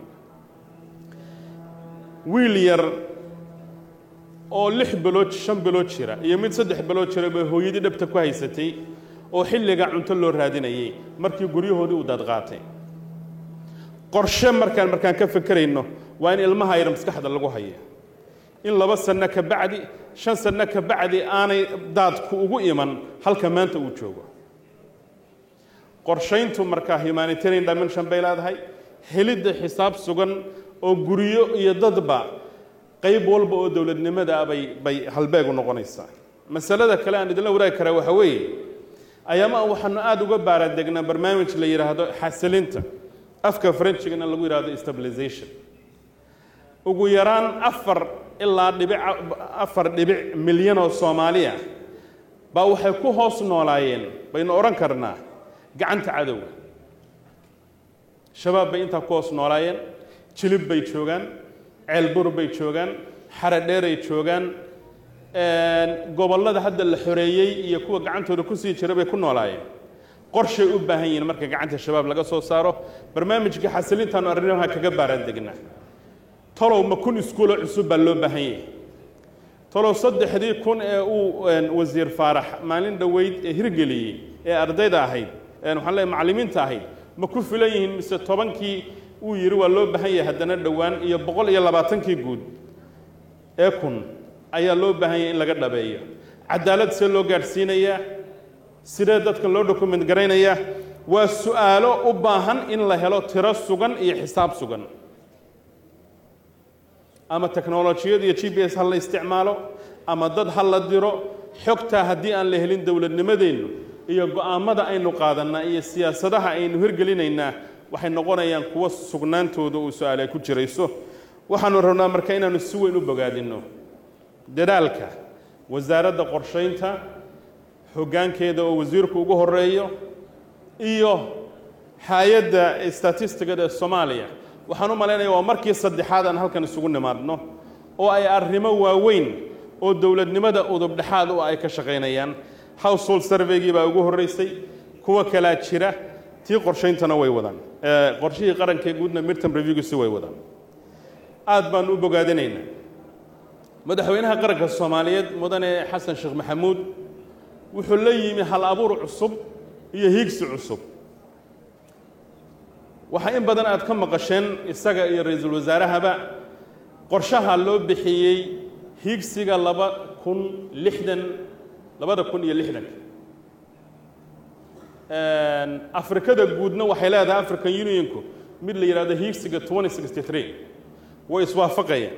wiil yar oo lix bilood shan bilood jira iyo mid saddex bilood jira bay hooyadii dhabta ku haysatay oo xilliga cunto loo raadinayay markii guryahoodii uu daadqaatay qorshe markaan markaan ka fekerayno waa in ilmaha yar maskaxda lagu haya in laba sanno ka bacdi shan sanno ka bacdi aanay daadku ugu iman halka maanta uu joogo qorshayntu markaa humanitarian dimension bay leedahay helidda xisaab sugan oo guryo iyo dadba qayb walba oo dowladnimada ah bay bay halbeeg u noqonaysaa masalada kale aan idinla wadaagi karaa waxa weeye ayaama waxaanu aada uga baaradegnaa barnaamij la yidhaahdo xasilinta afka frenchigana lagu yidhahdo stabilization ugu yaraan afar ilaa dhibic afar dhibic milyan oo soomaaliya baa waxay ku hoos noolaayeen baynu odhan karnaa gacanta cadowga shabaab bay intaa ku hoos noolaayeen jilib bay joogaan ceelbur bay joogaan xaradheeray joogaan gobollada hadda la xoreeyey iyo kuwa gacantooda kusii jira bay ku noolaayeen qorshay u baahan yihiin marka gacanta shabaab laga soo saaro barnaamijka xasilintaanu arrimaha kaga baaraan degnaa talow ma kun iskuulo cusub baa loo baahan yahay talow saddexdii kun ee uu wasiir faarax maalin dhoweyd ee hirgeliyey ee ardayda ahayd waxaan leeyahay macallimiinta ahayd ma ku filan yihiin mise tobankii uu yidhi waa loo baahan yahay haddana dhowaan iyo boqol iyo labaatankii guud ee kun ayaa loo baahan yahay in laga dhabeeyo cadaalad see loo gaadhsiinayaa sidee dadka loo dokument garaynayaa waa su'aalo u baahan in la helo tiro sugan iyo xisaab sugan ama teknolojiyad iyo g b s ha la isticmaalo ama dad ha la diro xogtaa haddii aan la helin dowladnimadeennu iyo go'aammada aynu qaadannaa iyo siyaasadaha aynu hirgelinaynaa waxay noqonayaan kuwo sugnaantooda uu su-aal ay ku jirayso waxaanu rabnaa marka inaanu si weyn u bogaadinno dadaalka wasaaradda qorshaynta hoggaankeeda oo wasiirku ugu horeeyo iyo hay-adda statistigada ee soomaaliya waxaan u malaynaya waa markii saddexaad aan halkan isugu nimaadno oo ay arrimo waaweyn oo dowladnimada udubdhexaad u ay ka shaqaynayaan household surveygii baa ugu horreysay kuwa kalaa jira tii qorshayntana way wadaan qorshihii qarankee guudna midterm reviewgiisi way wadaan aad baan u bogaadinaynaa madaxweynaha qaranka soomaaliyeed mudane xasan sheekh maxamuud wuxuu la yimi hal abuur cusub iyo hiigsi cusub waxaa in badan aad ka maqasheen isaga iyo ra-iisul wasaarahaba qorshaha loo bixiyey hiigsiga laba kun lixdan labada kun iyo lixdanka afrikada guudna waxay leedahay african unionku mid la yidhahdo hiigsiga twenty sixty three way iswaafaqayaan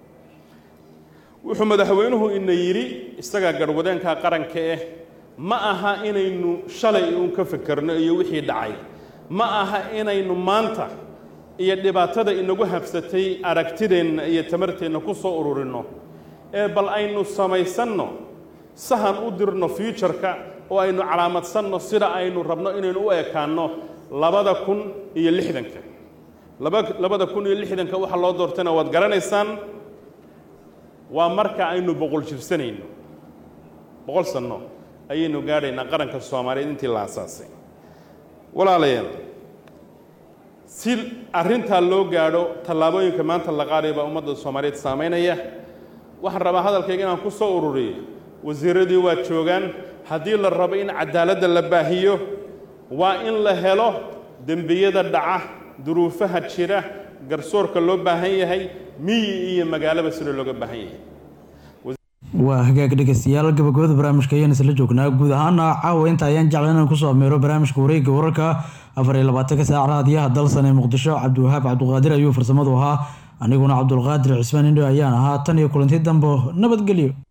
wuxuu madaxweynuhu ina yidhi isagaa garhwadeenka qaranka eh ma aha inaynu shalay uun ka fekerno iyo wixii dhacay ma aha inaynu maanta iyo dhibaatada inagu habsatay aragtideenna iyo tamarteenna ku soo ururinno ee bal aynu samaysanno sahan u dirno fuutureka oo aynu calaamadsanno sida aynu rabno inaynu u ekaanno labada kun iyo lixdanka laba labada kun iyo lixdanka waxa loo doortayna waad garanaysaan waa marka aynu boqol jirsanayno boqol sanno ayaynu gaadhaynaa qaranka soomaaliyeed intii la asaasay walaalayaal si arrintaa loo gaadho tallaabooyinka maanta la qaadaya baa ummadda soomaaliyeed saamaynaya waxaan rabaa hadalkayga inaan ku soo ururiyo wasiiradii waa joogaan haddii la rabo in cadaaladda la baahiyo waa in la helo dembiyada dhaca duruufaha jira garsoorka loo baahan yahay miyi iyo magaalaba sida looga baahan yahay waa hagaag dhegeystayaal gabagabada barnaamijka ayaan isla joognaa guud ahaana caawa inta ayaan jeclan inaan kusoo ameero barnaamijka wareegga wararka afar iyo labaatanka saac raadiyaha dalsan ee muqdisho cabdiwahaab cabduqaadir ayuu farsamadu ahaa aniguna cabdulqaadir cismaan indho ayaan ahaa tan iyo kulanti dambo nabadgelyo